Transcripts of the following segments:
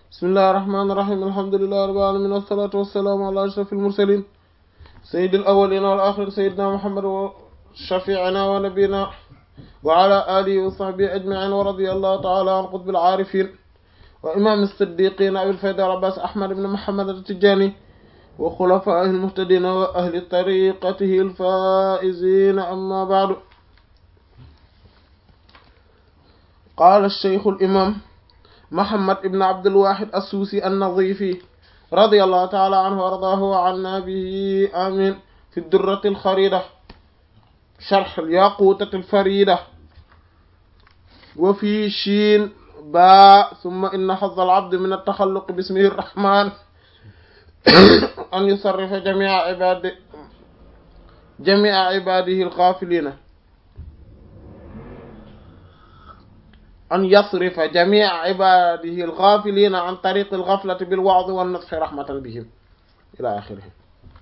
bismillahi rahmaani rahiim alhamdulillahi rabbil aalamiin wassalaatu wassalaamu ala ashrafil mursaliin sayyidil awwaliina wal aaxiriin sayyidinaa Muhammad wa shafii'inaa wa nabiyyinaa wa ala aalihi wa sahbihi ajma'iin wa radiyallahu ta'ala an qutbil aarifiin wa imaam as-siddiqiin abil fayda wal abbaas ahmad ibn muhammad at-tijaani wa xulafaa'ihil muhtadiin wa ahli tariiqatihil faa'iziin ammaa ba'du qaala ash-shaykhul imaam Muhammad ibn Abdul Wahid as-Suusi an-Nazifi radiyallahu ta'ala anhu wa ardaahu wa anna bihi amiin fi ad-durrati al-khariida sharh al-yaquutati al-fariida wa fi shiin baa thumma inna hazza al-'abdi min at-takhalluq bismihi ar-rahmaan an yusarrifa jamii'a ibaadihi jamii'a ibaadihi al-ghaafiliina an yasrifa jamii'a ibaadihi al-ghaafiliina an tariiqi al-ghaflati bil-wa'zi wan-nushi rahmatan bihim ilaa aaxirihi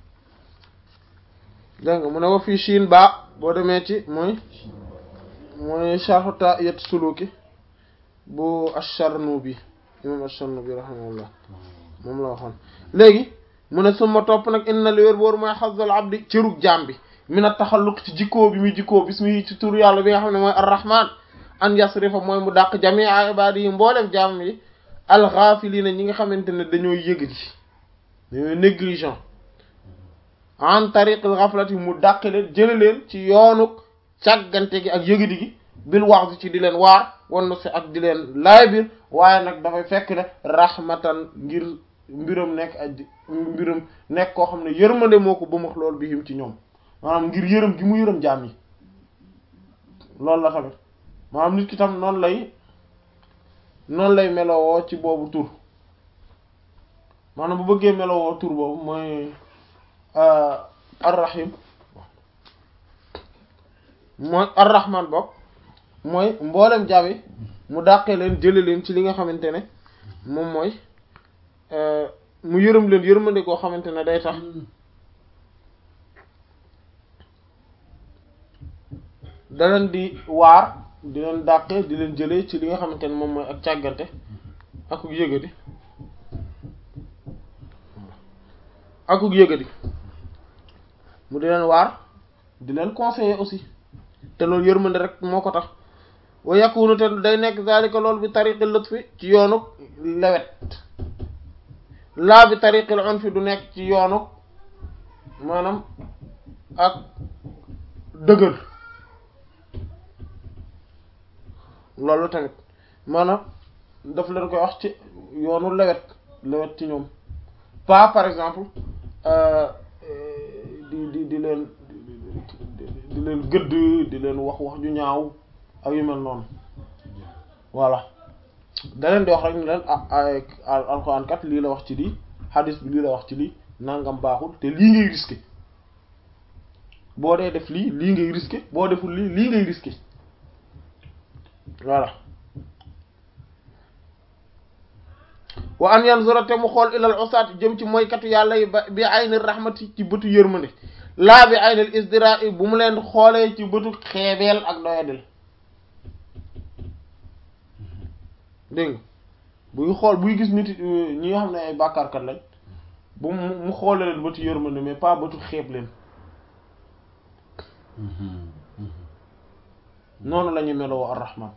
dégg nga mu ne wa fii Chine ba boo demee ci mooy mooy sharh Taa'iyat Suluki bu Ash-Sharnubi imaam Ash-Sharnubi rahimahullah moom la waxoon léegi mu ne suma topp nag inna li wér boor mooy hazzal abdi cërug jaam bi min at-taxalluq ci jikkoo bi muy jikkoo bismi ci tur yàlla bi nga xam ne mooy ar-Rahmaan an yasrifa mooy mu dàq jamia ibadi yi mboolem jaam yi alxaafiliina ñi nga xamante ne dañoo yëgadi dañoo négligent en tariqil xaflati mu dàq leen jële leen ci yoonu càggante gi ak yëgadi gi bil wax ci di leen waar wannu si ak di leen laay biir waaye nag dafay fekk ne rahmatan ngir mbiram nekk aj mbiram nekk koo xam ne yërmande moo ko bëmax loolu bi him ci ñoom maanaam ngir yërëm gi mu yërëm jaam yi loolu la tamit maanaam nit ki tam noonu lay noonu lay melowoo ci boobu tur maanaam bu bëggee melowoo tur boobu mooy arrahim mooy arrahman bopp mooy mboolem jaam mu dàqee leen jële leen ci li nga xamante ne moom mooy mu yërëm leen yërmande koo xamante ne day tax da leen di waar di leen dàqee di leen jëlee ci li nga xamante ne moom mooy ak càggante akuk yëgadi akuk yëgadi mu di leen waar di leen conseiller aussi te loolu yërmande rek moo ko tax wa yakunu te day nekk zalika loolu bi tariqi lutfi ci yoonuk lewet laa bi tariqil unfi du nekk ci yoonuk maanaam ak dëgër loolu tamit maanaam daf leen koy wax ci yoonu lewet lewet ci ñoom pas par exemple di di di leen di leen gëdd di leen wax wax ju ñaaw ak yu mel noonu voilà da leen di wax rek ni leen ah alxuraan kat lii la wax ci lii hadis bi lii la wax ci lii nangam baaxul te lii ngay risqué boo dee def lii lii ngay risqué boo deful lii lii ngay risqué voilà wa an yanzura te mu xool ilal usaat jëm ci moykatu yàlla yi ba bi aynil rahmati ci bëtu yërmande laa bi aynil isdira bu mu leen xoolee ci bëtu xeebeel ak doyadel dégg nga buy xool buy gis nit ñi nga xam ne ay bàkkaarkat lañ bu mu mu xoolee leen bëtu yërmande mais pas bëtu xeeb leen noonu la ñu meloo ar-rahman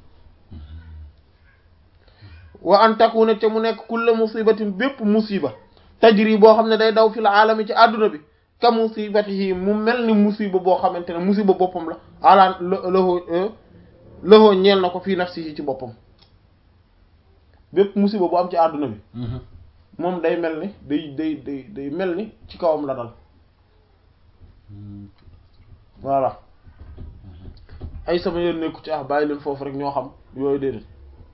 wa an takuna te mu nekk kulla musibatin bépp musiba tajri boo xam ne day daw fil aalami ci àdduna bi ka musibatihi mu mel ni musiba boo xamante ne musiba boppam la ala lahoo lahoo ñeel na ko fii nafsihi ci boppam bépp musiba bu am ci àdduna bi moom day mel ni day day day day mel ni ci kawam la dal voilà ay sama yoon nekku ci ah bàyyi leen foofu rek ñoo xam yooyu déedéet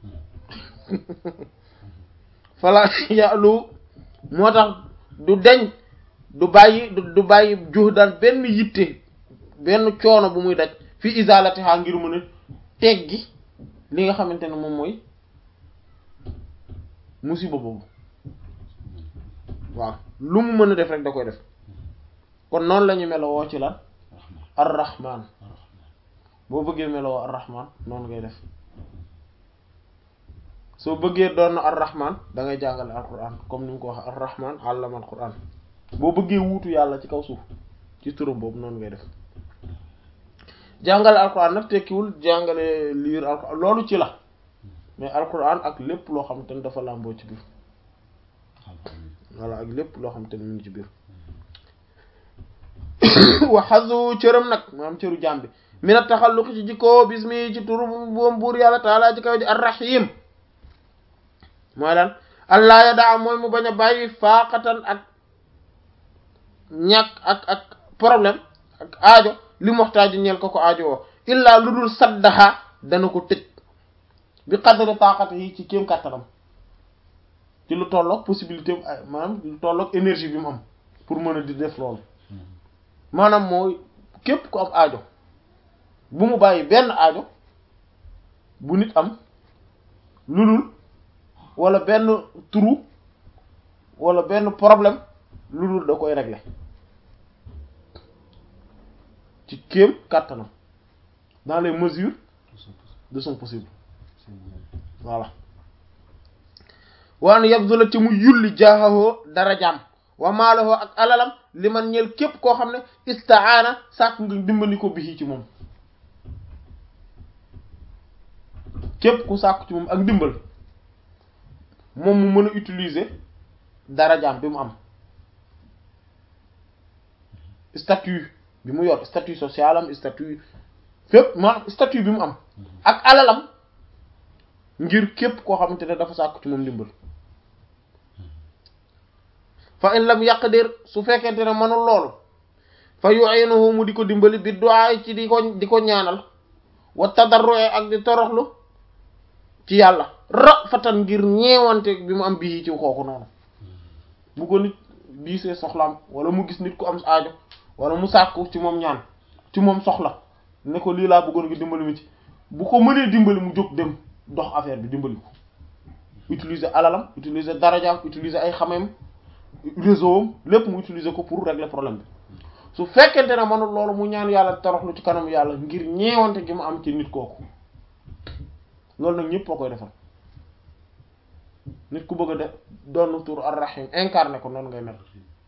fala yàllu moo tax du deñ du bàyyi du bàyyi juux daal benn yitte benn coono bu muy daj fi isalati xaa ngir mën a teggi li nga xamante ne moom mooy musiba boobu waaw lu mu mën a def rek da koy def kon noonu la ñu melo woo ci lan ar-rahman boo bëggee meloo ar-rahman noonu ngay def soo bëggee doon ar-rahman da ngay jàngale alquran comme ni mu ko wax ar-rahman allama alquran boo bëggee wuutu yàlla ci kaw suuf ci turam boobu noonu ngay def jàngale alquran nag tekkiwul jàngale liir alquran loolu ci la mais alquran ak lépp loo xam te ne dafa làmboo ci biir voilà ak lépp loo xam te ne mu ngi ci biir waxasu cëram nag maanaam cëru jaam bi mina taxalluq ci jikkoo bismi ci turu boom buur yàlla taala ci kaw ji arrahim mooy lan allah ya daa mooy mu bañ a bàyyi faaqatan ak ñàkk ak ak problème ak aajo li moxtaaji ñeel ko ko aajo woo illaa lu dul saddaha dana ko tëj bi qadri taqati yi ci kéem kàttanam ci lu tolloog possibilité maanaam lu tolloog énergie bi mu am pour mën a di def loolu maanaam mooy képp ku am aajo bu mu bàyyi benn aajo bu nit am lu dul wala benn trou wala benn problème lu dul da koy régler ci kéem kàttanam dans les mesures de son possible voilà waan yabdula ci mu yulli jaaxawoo darajaam wa maalahoo ak alalam li man ñeel képp koo xam ne istaana sàkk nga dimbali ko bi ci moom képp ku sàkk ci moom ak dimbal moom mu mën a utiliser darajaam bi mu am statut bi mu yor statut social am statut fépp maanaam statut bi mu am ak alalam ngir képp koo xamante ne dafa sàkk ci moom dimbal fa in lam yaqdir su fekkente ne mënul loolu fa yu'inuhu mu di ko dimbali bi du'a ci di ko di ko ñaanal wa tadarru'i ak di toroxlu ci yàlla rafatan ngir ñeewante bi mu am bii ci kooku noonu bu ko nit diisee soxlaam wala mu gis nit ku am aajo wala mu sàkku ci moom ñaan ci moom soxla ne ko lii laa bëggoon nga dimbali mi ci bu ko mënee dimbali mu jóg dem dox affaire bi dimbali ko utiliser alalam utiliser darajaam utiliser ay xamem réseau am lépp mu utiliser ko pour régler problème bi su fekkente ne mënul loolu mu ñaan yàlla toroxlu ci kanam yàlla ngir ñeewante gi mu am ci nit kooku loolu nag ñëpp a koy defal nit ku bëgg a def doon tur ar-rahim incarné ko noonu ngay mel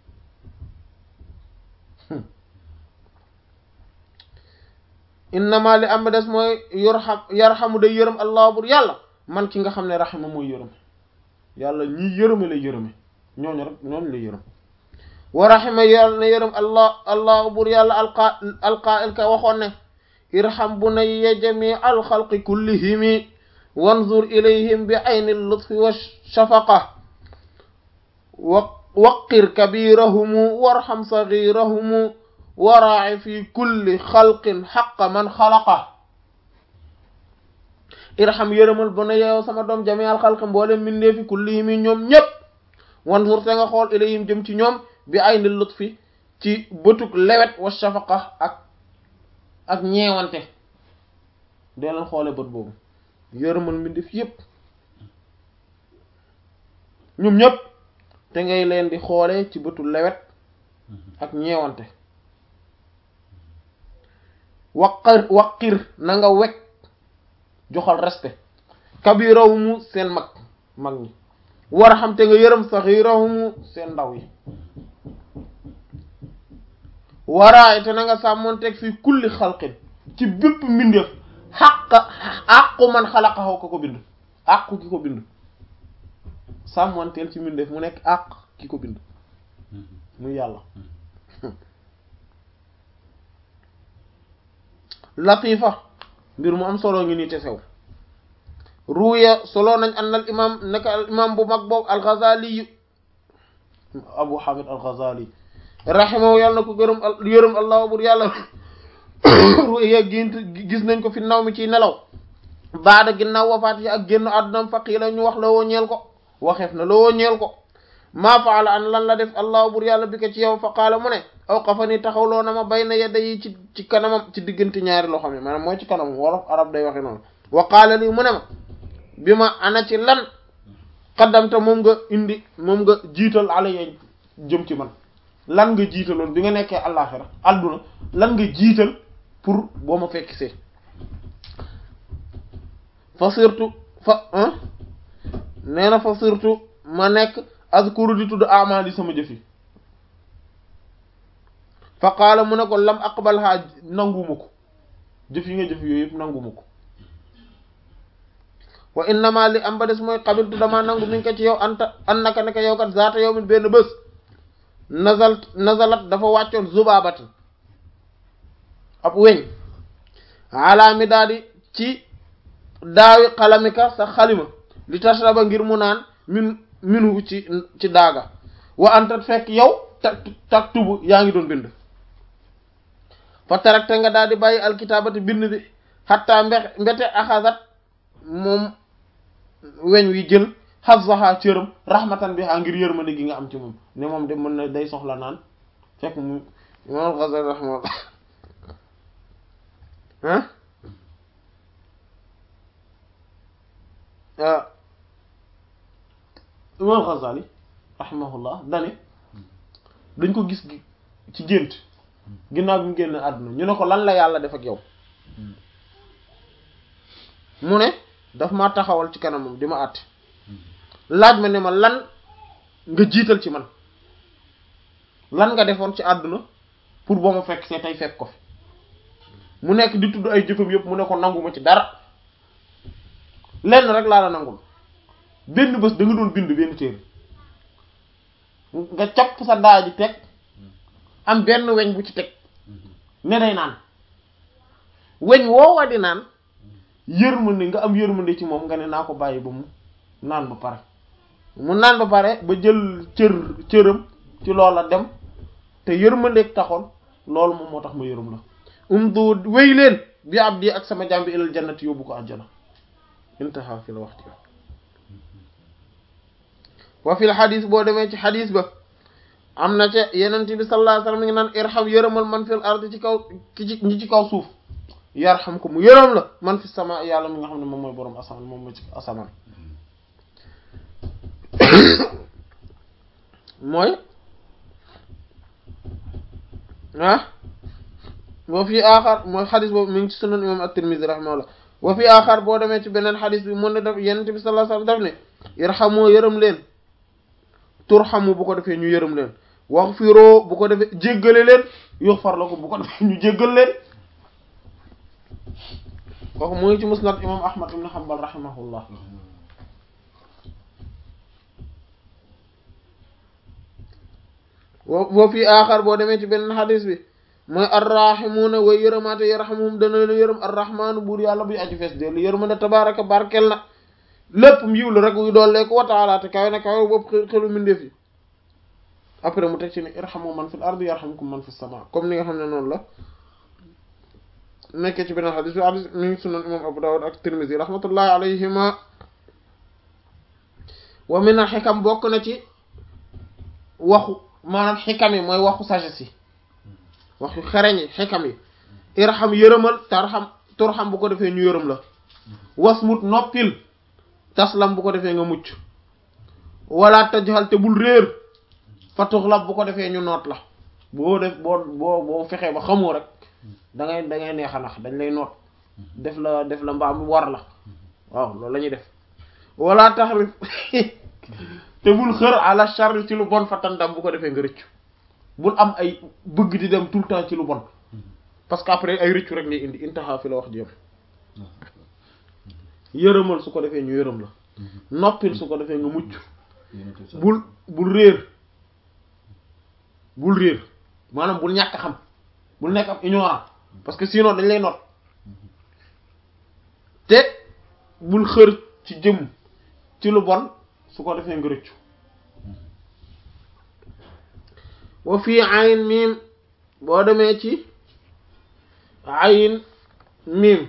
innama li am ba des mooy yorxam yarxamu day yërëm allah bur yàlla man ki nga xam ne raxima mooy yërëm yàlla ñi yërëme lay yërëme ñooñu rek ñooñu lay yërëm wa raxima yàlla na yërëm allah allah bur yàlla alqa alqail ka waxoon ne irham bunayya jami alxalqi kullihimi wanzur ilayhim bi ayni lutfi wa shafaqa wa waqir kabirahumu warham sagirahumu waraaci fi kulli xalqin xaqa man xalaqa irham yërëmal bunayya yow sama doom jami alxalqi mboolem mbindee fi kullihimi ñoom ñépp wanzur te nga xool ilayhim jëm ci ñoom bi ayni lutfi ci bëtug lewet wa shafaqa ak ak ñeewante dee leen xoole bët boobu yërëmal mbindeef yépp ñoom ñépp te ngay leen di xoole ci bëtu lewet ak ñeewante waqir waqir na nga wekk joxal respect kabirahumu seen mag mag ñi war a xam te nga yërëm saxirahumu seen ndaw yi waraay te na nga sàmmoonteeg fii kulli xalqin ci bépp mbindeef xàq àqu man xalaqahu ko ko bind àqu ki ko bind sàmmoonteel ci mbindeef mu nekk àq ki ko bind muy yàlla latifa mbir mu am solo ngi nii te sew ruuya solo nañ an al imam naka al imam bu mag boobu al Ghazali Abu Hamid al Ghazali raximahu yàlla na ko gërëm yërëm allah bur yàlla ruya gént gis nañ ko fi naw mi ciy nelaw baada ginnaaw wafaat yi ak génn àddunam faqiila ñu wax la woo ñeel ko waxeef na la woo ñeel ko maa faala an lan la def allah bur yàlla bi ko ci yow fa qaala mu ne aw xafa ni taxawloo na ma bay na yedda yi ci ci kanamam ci diggante ñaari loo xam ne maanaam mooy ci kanamam wolof arab day waxe noonu wa qaala lii mu ne ma bi ma ana ci lan xaddamta moom nga indi moom nga jiital ala yee jëm ci man lan nga jiitaloon bi nga nekkee àllaaxira àdduna lan nga jiital pour boo ma fekk see fa surtout fa nee na fa surtout ma nekk azkuru di tudd amali sama jëf yi fa qaala mu ne ko lam aqbalha nanguma ko jëf yi nga jëf yooyu yëpp nanguma ko wa innama li am ba des mooy qabiltu dama nangu mi ngi ko ci yow anta an naka naka yow kat zaata yow min benn bés nazal nazalat dafa wàccoon zubaabat ab weñ ala mi daal di ci daawi xalamika sa xalima li tashraba ngir mu naan min minu ci ci daaga wa anta fekk yow tak tak tubu yaa ngi doon bind fa tarakte nga daal di bàyyi alkitaabati bind bi xatta mbe mbete axasat moom weñ wi jël xasaha cëram rahmatan bi ngir yërmande gi nga am ci moom ne moom de mën na day soxla naan fekk mu imam Ghazali rahmatullah ah imam Ghazali rahimahullah dane dañ ko gis ci gént ginnaaw bi mu génn àdduna ñu ne ko lan la yàlla def ak yow mu ne daf ma taxawal ci kanamam di ma àtte laaj ma ne ma lan nga jiital ci man lan nga defoon ci àdduna pour boo ma fekk see tey fekk ko fi mu nekk di tudd ay jëfam yëpp mu ne ko nanguma ci dara lenn rek laa la nangul benn bés da nga doon bind benn téere nga capp sa daa ji teg am benn weñ bu ci teg ne day naan weñ woowa di naan yërmande nga am yërmande ci moom nga ne naa ko bàyyi ba mu naan ba pare mu naan ba pare ba jël cër cëram ci loola dem te yërmandeeg taxoon loolu moom moo tax ma yërëm la um du wéy leen bi abdi ak sama jàmbi ilal jannati yóbbu ko àjjana intaha fi la wax ci wa fil xadis boo demee ci xadis ba am na ca yenent bi sallallahu alayhi wasallam mi ngi naan irham yërëmal man fil ardi ci kaw ki ci ñi ci kaw suuf yarham ko mu yërëm la man fi sama yàlla mi nga xam ne moom mooy boroom asamaan moom mooy ci asamaan mooy ah wa fi aaxar mooy xadis boobu mi ngi ci sunan imam at-Tirmidhi rahimahullah wa fi aaxar boo demee ci beneen xadis bi mun ne def yenent bi sallallahu alayhi wasallam daf ne irhamoo yërëm leen turhamu bu ko defee ñu yërëm leen waghfiru bu ko defee jéggale leen yughfar lakum bu ko defee ñu jéggal leen kooku mu ngi ci musnad imam ahmad ibn hanbal rahimahullah wa fi aaxar boo demee ci beneen xadis bi mooy arrahimuuna way yërëmaate yarhamuhum dana leen yërëm arrahmaanu buur yàlla buy aju fees dellu yërmande tabaraka barkel na lépp yiw la rek wuy doollee ko wa taala te kawe na kawe bopp xelu mindeef yi après mu teg ci ne irhamu man fil ardi yarhamkum man fis sama comme ni nga xam ne noonu la nekkee ci beneen xadis bi xadis mi ngi sunan imam abu dawud ak tirmisi rahmatullahi alayhima wa min al xikam bokk na ci waxu maanaam xikam yi mooy waxu sagesse yi waxu xereñ yi xikam yi irham yërëmal tarham turham bu ko defee ñu yërëm la wasmut noppil taslam bu ko defee nga mucc wala tajhal te bul réer fa tuxlab bu ko defee ñu noot la boo def boo boo boo fexee ba xamoo rek da ngay da ngay neex a nax dañ lay noot def la def la mbaam war la waaw loolu la ñuy def wala taxrif te bul xër ala charri ci lu bon fa tandam bu ko defee nga rëccu bul am ay bëgg di dem tout le temps ci lu bon parce que après ay rëccu rek lay indi intaha fi la wax ji yam yërëmal su ko defee ñu yërëm la noppil su ko defee nga mucc bul bul réer bul réer maanaam bul ñàkk xam bul nekk am ignorant parce que sinon dañ lay noot te bul xër ci jëm ci lu bon su ko defee nga rëccu wa fii ayin miim boo demee ci ayin miim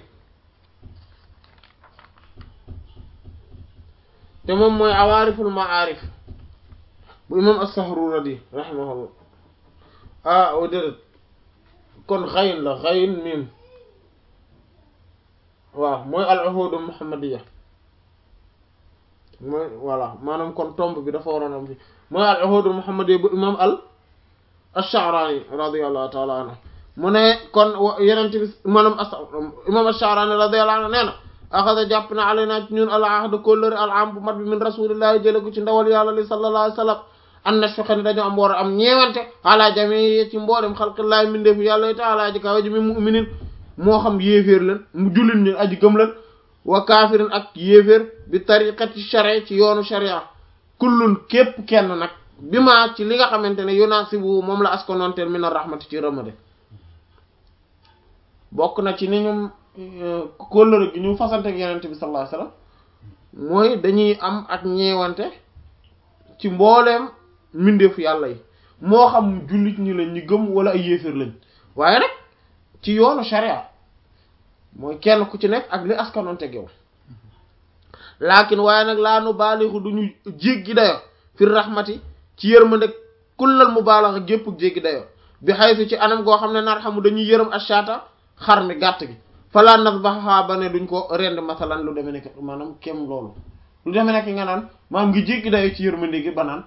te moom mooy awaariful maarif bu imam as-Sahruradi rahimahullah ah o déedéet kon xayin la xayin miim waaw mooy al uhudu muhammadiya mooy voilà maanaam kon tomb bi dafa waroon am fi mooy al uhudu muhammadiya bu imam al ash-Sha'rani radiyallahu ta'ala anhu mu ne kon yenente bi maanaam as imam ash-Sha'rani radiyallahu anhu nee na axada jàpp na alayna ci ñun al ahd kóllëre al am bu mat bi min rasulillahi jële ko ci ndawal yàlla li sallallahu alayhi wa sallam an na fexe ne dañoo am war a am ñeewante ala jami ci mboolem xalqillahi mindeefu yàlla taala ji kawe ji mi muminin moo xam yéeféer lan mu jullit ñu aji gëm lan wa kaafirin ak yéeféer bi tariqati sharia ci yoonu sharia kullun képp kenn nag bi ma ci li nga xamante ne yunasibu moom la askononteel min ar-rahmati ci rëmade bokk na ci ni ñum kóllëre gi ñu fasante ak yenente bi sallallahu alayhi wasallam mooy dañuy am ak ñeewante ci mbooleem mbindeefu yàlla yi moo xam jullit ñi lañ ñu gëm wala ay yéeféer lañ waaye nag ci yoonu sharia mooy kenn ku ci nekk ak li askanoonte yow laakin waaye nag laa nu baalixu duñu jéggi dayo fi rahmati ci yërmande kullal mu baalaxa gépp jéggi dayo bi xaytu ci anam goo xam ne nar xamu dañuy yërëm ashata xar mi gàtt gi falaa nas baxaa ba ne duñ ko rend masalan lu deme nekk maanaam kem loolu lu deme nekk nga naan maanaam ngi jéggi dayo ci yërmande gi ba naan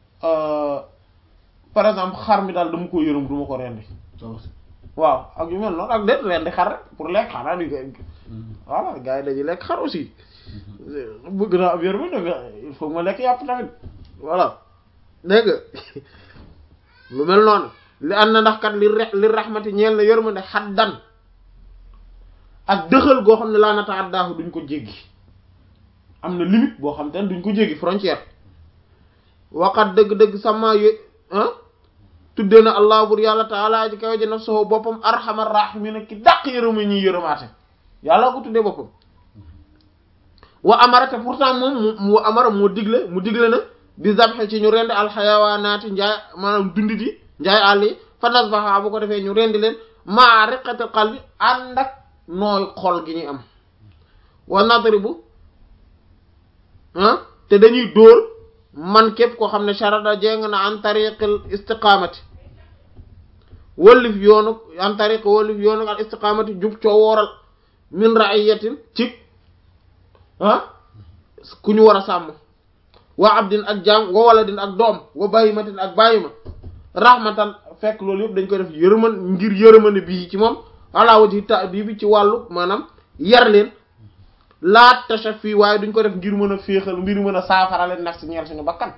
par exemple xar mi daal dama ko yërëm duma ko rendi waaw ak yu mel noonu ak déet rendi xar rek pour lekk xanaa di voilà gars yi dañuy lekk xar aussi bëgg naa am yërmande nga il faut ma lekk yàpp tamit voilà dégg nga lu mel noonu li ànd na ndax kat li re li raxmati ñeel na yërmande xaddan ak dëxal goo xam ne laa nata addaahu duñ ko jéggi am na limite boo xam te ne duñ ko jéggi frontière waqat dëgg-dëgg sama yo ah tuddee na allah bur yàlla taala ji kaw ji nafsuhu boppam arhamar rahimin ki dàq yërëma ñuy yërëmaate yàlla ko tuddee boppam wa amara te pourtant moom mu wa amara moo digle mu digle na bi zabxe ci ñu rend alxayawaanaati njaay maanaam dundi di njaay àll yi fa nasbaha bu ko defee ñu rendi leen maa riqatil qalbi ànd ak nooy xol gi ñuy am wa nadribu ah te dañuy dóor man képp koo xam ne sharada jéng na an tariqil istiqamati wallif yoonu an tariq wallif yoonu al istiqamati jub coo wooral min ra'iyatin ci ah ku ñu war a sàmm wa abdin ak jaam wa waladin ak doom wa bayimatin ak bayima rahmatan fekk loolu yëpp dañ koy def yërëman ngir yërëmane bii ci moom ala wajhi ta'dib ci wàllu maanaam yar leen laa tasha fii waaye duñ ko def ngir mën a féexal ngir mën a saafara leen naf si ñeel suñu bakkan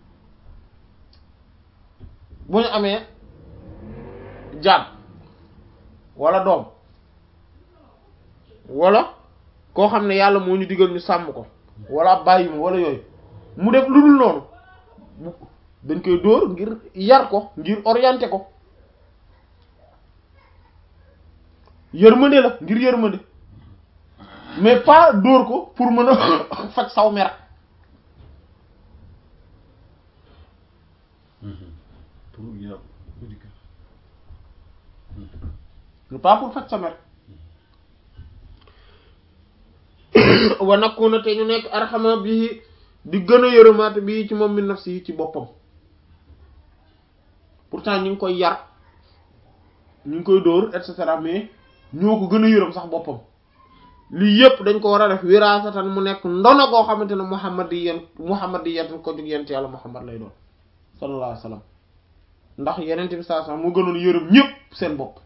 bu ñu amee jaam wala doom wala koo xam ne yàlla moo ñu digal ñu sàmm ko wala bàyyi ma wala yooyu mu def lu dul noonu dañ koy dóor ngir yar ko ngir orienter ko yërmande la ngir yërmande mais pas dóor ko pour mën a faj saw mer pour yàlla mais pas pour faj sa mer wa nakuna te ñu nekk arxama bii di gën a yërëmaate bii ci moom min nafsi ci boppam pourtant ñu ngi koy yar ñu ngi koy dóor et cetera mais ñoo ko gën a yërëm sax boppam lii yëpp dañ ko war a def wiraasatan mu nekk ndono goo xamante ne muhammad yi yéen muhammad yi yéen ko jóg yent yàlla muhammad lay doon sallallahu alayhi wa sallam ndax yeneen bi saa saa mu gënoon yërëm ñëpp seen bopp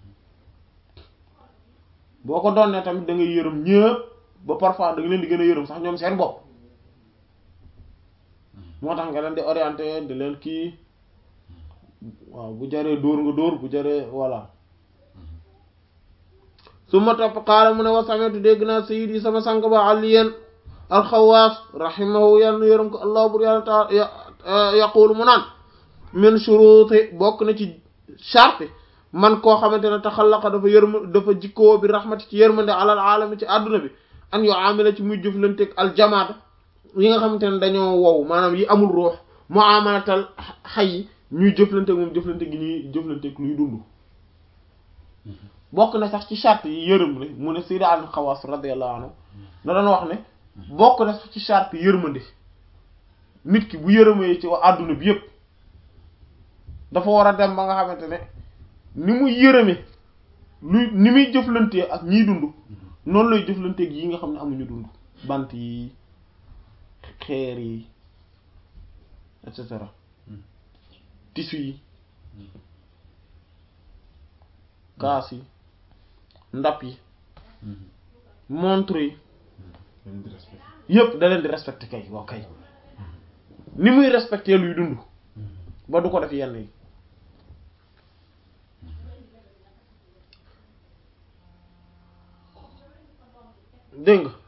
boo ko doon ne tamit da ngay yërëm ñëpp ba parfois da nga leen di gën a yërëm sax ñoom seen bopp moo tax nga leen di orienté di leen kii waaw bu jaree dóor nga dóor bu jaree voilà su ma topp xaala mu ne wa sametu dégg naa sayid yi sama sang ba aliyen alxawaas rahimahu yàlla na yërëm ko allah bur yàlla taala yaqulu mu naan min shuruti bokk na ci charte man koo xamante ne taxallaqa dafa yërm dafa jikkoo bi rahmati ci yërmande alal alami ci àdduna bi an yoo amila ci muy jëflanteeg aljamaata yi nga xamante ne dañoo wow maanaam yi amul ruux mu amalatal xay yi ñuy jëflanteeg moom jëflante gi ñuy jëflanteeg luy dund bokk na sax ci charte yi yërëm ne mu ne Sayyid al Xawaas radiyallahu anhu na doon wax ne bokk na sax ci charte yërmande nit ki bu yërëmee ci wa àdduna bi yépp dafa war a dem ba nga xamante ne ni muy yërëme luy ni muy jëflantee ak ñiy dund noonu lay jëflanteeg yi nga xam ne amuñu dund bant yi xeer yi et cetera tissu yi kaas yi ndap yi montre yi dañ di respecté. yëpp da leen di respecté kay waaw kay ni muy respecté luy dund ba du ko def yenn yi dégg nga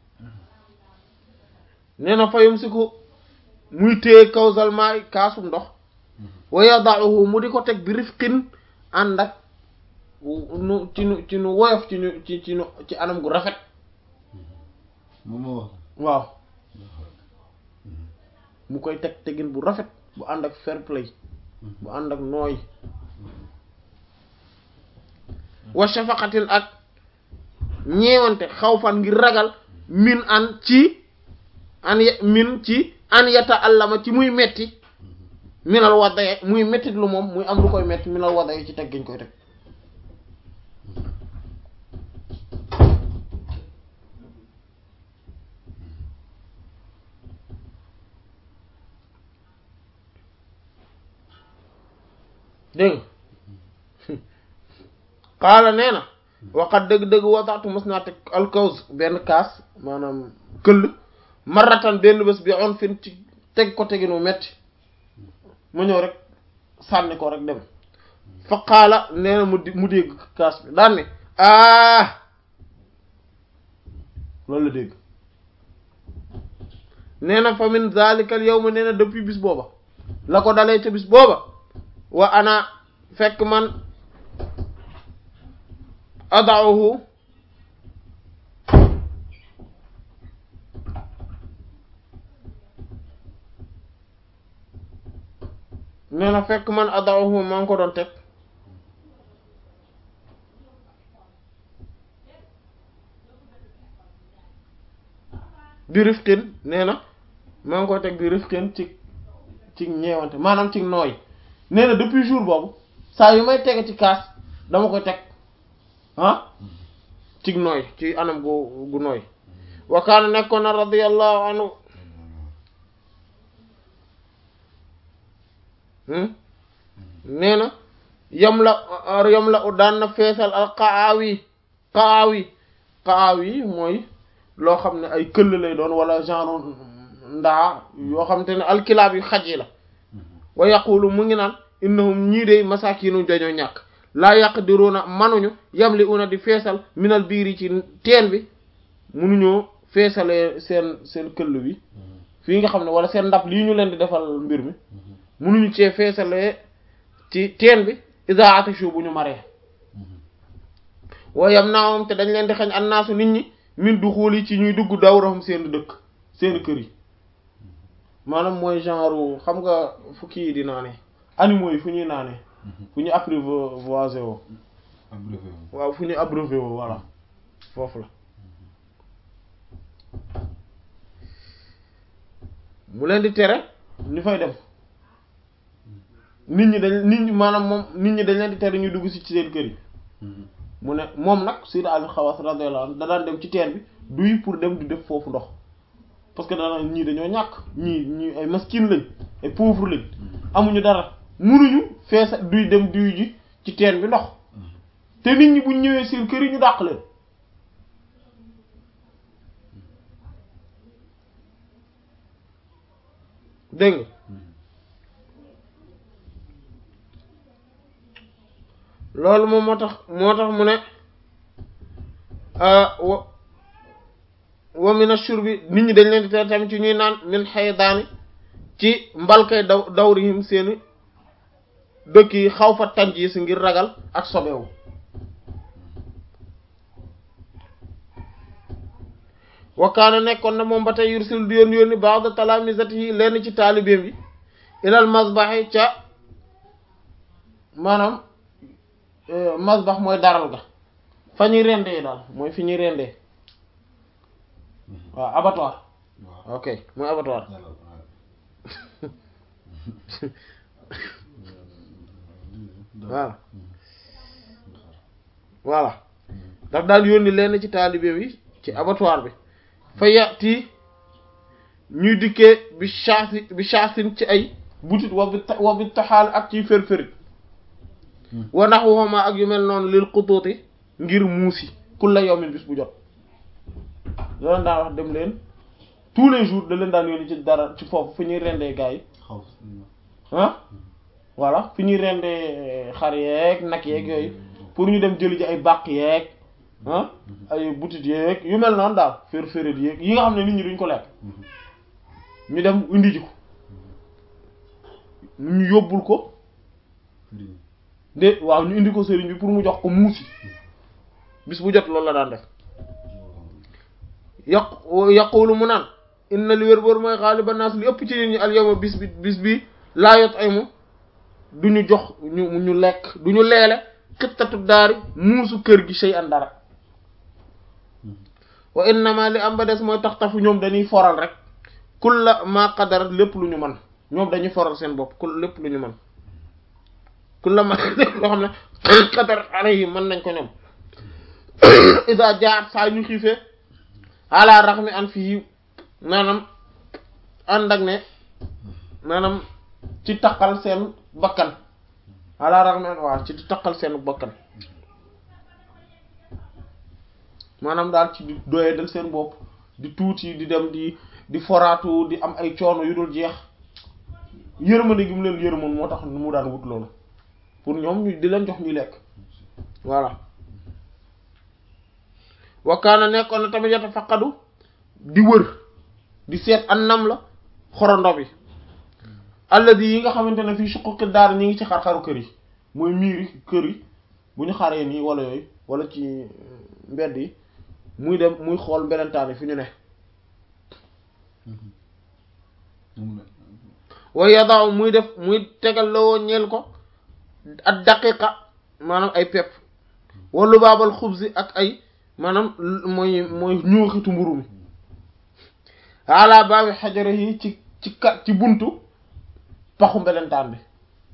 nee na fayum si ko muy téye kawsal maay kaasum ndox wa yada'uhu mu di ko teg bi rifqin ànd ak nu ci nu ci nu woyof ci nu ci ci nu ci anam gu rafet moom moo wax. waaw mu koy teg tegin bu rafet bu ànd ak fair play bu ànd ak nooy wa shafaqatin ak ñeewante xawfan ngir ragal min an ci an ya- min ci an yata allama ci muy metti minal waddaye muy mettit lu moom muy am lu koy metti minal waddaye ci teg giñ koy teg dégg nga xaala nee na waxat dëgg-dëgg wataatu mos naa teg alkaws benn kaas maanaam këll maratan benn bés bi on fin ci teg ko teginu metti ma ñëw rek sànni ko rek dem fa xaala nee na mu di mu dégg kaas bi daan ne ah loolu la dégg nee na fa min zalikal yawma nee na depuis bis booba la ko dalee ca bis booba wa ana fekk man adauhu nee na fekk man adauhu maa ngi ko doon teg bi rifqin nee na maa ngi koy teg bi rifqin ci ci ñeewante maanaam ci nooy nee na depuis jour boobu saa yu may tege ci kaas dama koy teg ah ci nooy ci anam gu gu nooy wa kaana nekkoon na radiyallahu anhu nee na yam la yam la daan na feesal al qaawi qaawi qaawi mooy loo xam ne ay këll lay doon wala genre ndaa yoo xam te ne alkilaab yu xaj yi la wa yaqulu mu ngi naan innahum ñii de masakinu dañoo ñàkk laa yaqdiruna manuñu yamli una di feesal minal biiri ci teen bi munuñoo feesalee seen seen këll bi fii nga xam ne wala seen ndab lii ñu leen di defal mbir mi munuñu cee feesalee ci teen bi iza atashu bu ñu maree wa yam naawam te dañ leen di xañ annaasu nit ñi min du xuul yi ci ñuy dugg dawrahum seen dëkk seen kër yi maanaam mooy genre xam nga fu kii di naane animaux yi fu ñuy naane fu ñu apprivoisé woo abreuvé wu. waaw fu ñu abreuvé woo voilà foofu la mu leen di tere ñu fay dem nit ñi dañ nit ñi maanaam moom nit ñi dañ leen di tere ñu dugg si ci seen kër yi mu ne moom nag Sayyid Ali Xawaas radiyallahu anhu da daan dem ci teen bi duy pour dem di def foofu ndox parce que dana ñii dañoo ñàkk ñii ñii ay maskin lañ ay pauvre lañ amuñu dara munuñu feesa duy dem duy ji ci teen bi ndox te nit ñi buñ ñëwee seen kër yi ñu dàq leen dégg nga loolu moom moo tax moo tax mu ne wa wa min ash-shurbi nit ñi dañ leen di tere tamit ci ñuy naan min xaydaani ci mbalkay daw dawrihim seeni dëkk yi xaw fa tanjiis ngir ragal ak sobewu wakaana nekkoon na moom ba tey yursil di yoon yónni ba'da talaamisatihi lenn ci taalibeem bi ilal masbahi ca maanaam masbax mooy daral ga fa ñuy rendee daal mooy fi ñuy rendee waaw abattoir waaw ok mooy abattoir dalal waaw. voilà voilà daf daal yónni lenn ci taalibeem yi ci abattoir bi fa yati ñuy dikkee bi chaasi bi chaasin ci ay butit wa bi wa bi taxaal ak ciy fër-fërit wa nahwuhuma ak yu mel noonu lil xutuuti ngir muusi kulla yawmin bis bu jot da leen daan wax dem leen tous les jours da leen daan yónni ci dara ci foofu fu ñuy rendee gars yi xaw ah voilà fi ñuy rendee xar yeeg nag yeeg yooyu pour ñu dem jëli ji ay bàq yeeg ah ay butit yeeg yu mel noonu daal fér féret yeeg yi nga xam ne nit ñi duñ ko lekk ñu dem indi ji ko ñu yóbbul ko sëriñ de waaw ñu indi ko sëriñ bi pour mu jox ko muusi bis bu jot loolu la daan def yaq yaqulu mu naan inna li wér boor mooy xaaliba naas li ëpp ci nit ñi al yawma bis bi bis bi laa yot ay mu du ñu jox ñu ñu lekk du ñu leele xittatu daari muusu kër gi sey an dara wa innama li am ba des mooy tax tafu ñoom dañuy foral rek kulla ma qadarat lépp lu ñu mën ñoom dañuy foral seen bopp kul lépp lu ñu mën kulla ma lépp loo xam ne qadarat alayhi mën nañ ko ñoom isa jaat saa ñu xiifee ala raxmi an fii maanaam ànd ak ne maanaam ci taqal seen bakkan ala raxmi an waaw ci taqal seen bakkan maanaam daal ci di doye dal seen bopp di tuuti di dem di di foraatu di am ay coono yu dul jeex yërmande gi mu leen yërmoon moo tax mu daan wut loolu pour ñoom ñu di leen jox ñu lekk voilà wakaana nekkoon na tamit yata faqadu di wër di seet an nam la xorondo bi alladi yi nga xamante ne fii suquqi daar ñi ngi ci xar-xaru kër yi mooy miiri kër yi bu ñu xaree nii wala yooyu wala ci mbedd yi muy dem muy xool mbelentaan yi fi ñu ne moom la way yadaaw muy def muy tegal la woo ñeel ko ak daqiqa maanaam ay pepp wala baabal xubsi ak ay maanaam mooy mooy ñuuxitu mburu mi ala baabi xajara yi ci ci ka ci buntu paxu mbelentaan bi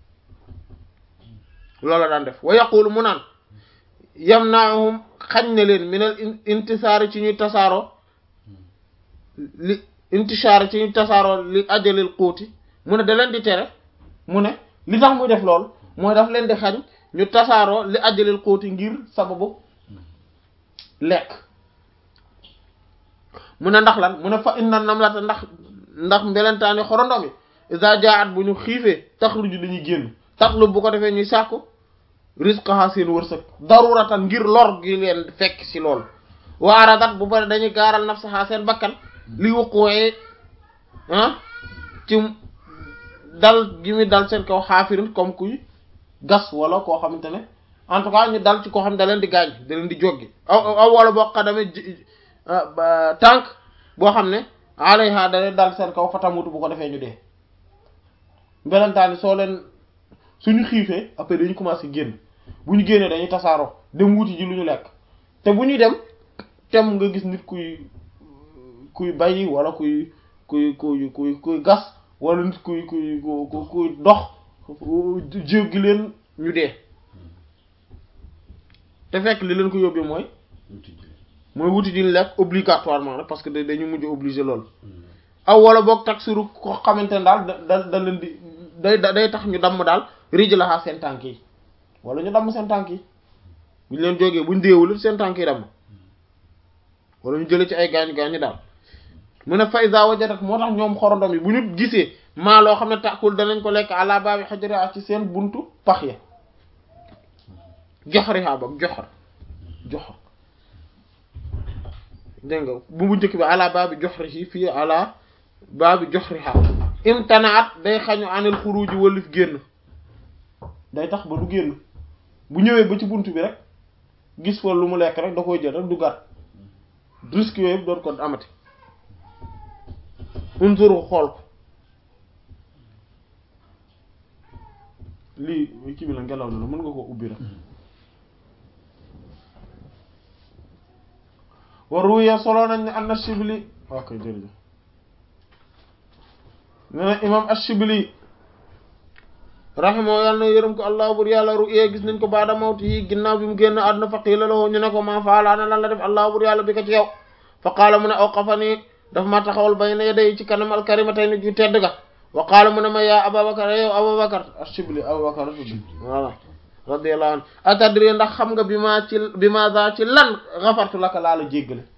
loola daan def wa yaqulu mu naan yamnaahum xañ na leen minal intisaari ci ñuy tasaaroo li intishaari ci ñuy tasaaroo li ajalil xuuti mu ne da leen di tere mu ne li tax muy def lool mooy daf leen di xañ ñu tasaaroo li ajalil xuuti ngir sababu lekk mu ne ndax lan mu ne fa inna namlata ndax ndax mbelentaan xorondom yi isa jaat bu ñu xiifee taxruju dañuy génn taxlu bu ko defee ñuy sàkku rizqaha seen wërsëg daruratan ngir lor gi leen fekk ci lool waaradat bu bari dañuy gaaral nafsaha seen bakkan li wuquwee ah ci dal gi muy dal seen kaw xaafirin comme kuy gas wala koo xamante ne en tout cas ñu dal ci koo xam ne da leen di gaañ da leen di joggi aw aw wala boo xadame tànk boo xam ne alayha da leen dal seen kaw fatamutu bu ko defee ñu dee mbelantaani soo leen suñu xiifee après dañu commencé génn bu ñu génnee dañuy tasaaroo dem wuti ji lu ñu lekk te bu ñuy dem tem nga gis nit kuy kuy bay wala kuy kuy kuy kuy kuy gas wala nit kuy kuy kuy kuy dox jéggi leen ñu dee te fekk li leen ko yóbbee mooy wuti ji mooy wuti ji lekk obligatoirement rek parce que dañu mujj obligé loolu aw wala boog taksiru ko xamante ne daal da da leen di day day tax ñu damm daal rij laxaa seen tànk yi wala ñu damm seen tànk yi buñ leen jógee buñ déewul seen tànk yi damm wala ñu jëlee ci ay gaañu gaañu daal mu ne faysa wajadat moo tax ñoom xorondom yi bu ñu gisee maa loo xam ne tàkkul danañ ko lekk àla baabi xajara ci seen buntu pax ya joxarihaa bam joxar joxar dégg nga bu bu njëkk bi àla baabi joxrihi fii àla baabi joxriha imtanaat day xañu anil xuruji wëlif génn day tax ba du génn bu ñëwee ba ci buntu bi rek gis fa lu mu lekk rek da koy jël rek du gàtt risque yooyu yëpp doon ko amati unzuru xool ko lii kii bi la ngelaw la la mën nga ko ubbi rek wa ruya solo nañ ne anna Shibli ok jërëjëf ne na imam ash-Shibli rahimahu yàlla na yërëm ko allah bur yàlla ruya gis nañ ko baada mawti yi ginnaaw bi mu génn àdduna fa qiila lahu ñu ne ko maa faala ana lan la def allah bur yàlla bi ko ci yow fa qaala mu ne awqafani dafa ma taxawal bayna yaday ci kanam alkarimatayni ju tedd ga wa qaala mu ne ma yaa Ababakar yow Ababakar ash-Shibli Ababakar tudd voilà radiyallahu anhu atadri ndax xam nga bi ma ci bi ma za ci lan xafartu laka laa la jéggale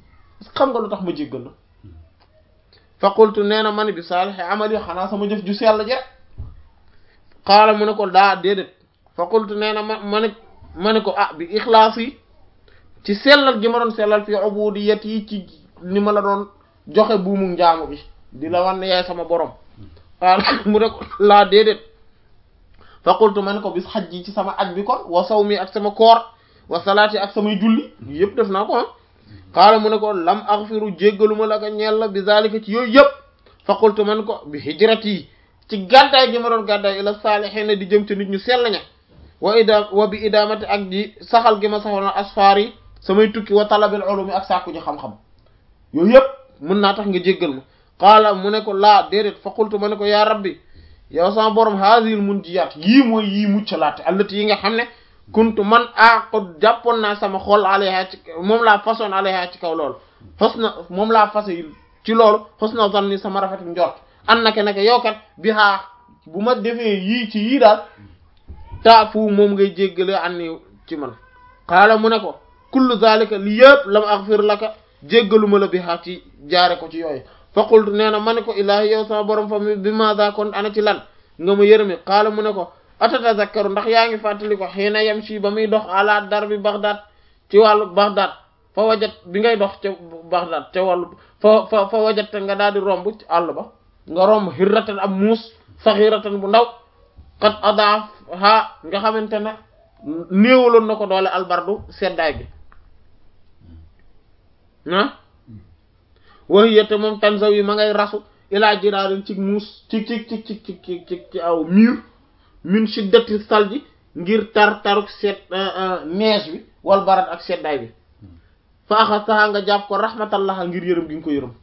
xam nga lu tax ma jéggal la fa qultu nee na man bi saalixi amali xanaa sama jëf ju sell ji rek xaala mu ne ko daa déedéet fa qultu nee na ma ma ne ma ne ko ah bi ixlaas yi ci sellal gi ma doon sellal fi ubudiyat yi ci ni ma la doon joxe buumu njaamu bi di la wan ne yaay sama borom xaala mu ne ko laa déedéet fa qultu ma ne ko bis xaj ji ci sama aj bi kon wa sawmi ak sama koor wa salaati ak samay julli yëpp def naa ko ah xaala mu ne ko lam aghfiru jéggaluma la ko ñeel la bi zalika ci yooyu yëpp fa qultu man ko bi hijrati yi ci gàddaay gi ma doon gàddaay ila saalihiina di jëm ci nit ñu sell ña wa ida wa bi idamati ak di saxal gi ma saxoon asfaar yi samay tukki wa talabil ulumi ak sàkku ji xam-xam yooyu yëpp mën naa tax nga jéggal ma xaala mu ne ko laa déedéet fa qultu ma ne ko yaa rabbi yow sama borom haazihil munjiyaat yii mooy yii muccalaate allati yi nga xam ne kuntu man aqud jàppoon naa sama xol alayha ci moom laa façon alayha ci kaw loolu xos na moom laa fase ci loolu xos na zanni sama rafetu njort an nake nake yow kat bi xaa bu ma defee yii ci yii daal taafu moom ngay jéggale anni ci man xaala mu ne ko kullu zalika li yëpp lam aghfir laka jéggaluma la bi xaa ci jaare ko ci yooyu fa qultu nee na ma ne ko ilaahi yow sama borom fa mi bi maada kon ana ci lan nga ma yërëmi xaala mu ne ko atatazakkaru ndax yaa ngi fàttali ko xëy na yem si ba muy dox ala dar bi Baghdad ci wàllu Baghdad fa wajat bi ngay dox ca Baghdad ca wàllu fa fa fa wajat nga daal di romb ci àll ba nga romb xirratan ab muus saxiratan bu ndaw xat adaaf ha nga xamante ne néewaloon na ko doole albardu seddaay gi ah waxiyate moom tanzaw yi ma ngay rasu ilaa jiraarin ci muus ci ci ci ci ci ci ci aw mur min shiddati salji ngir tar taruk seet neige bi wal barat ak seddaay bi fa axastaha nga jàpp ko rahmatallaha ngir yërëm gi nga ko yërëm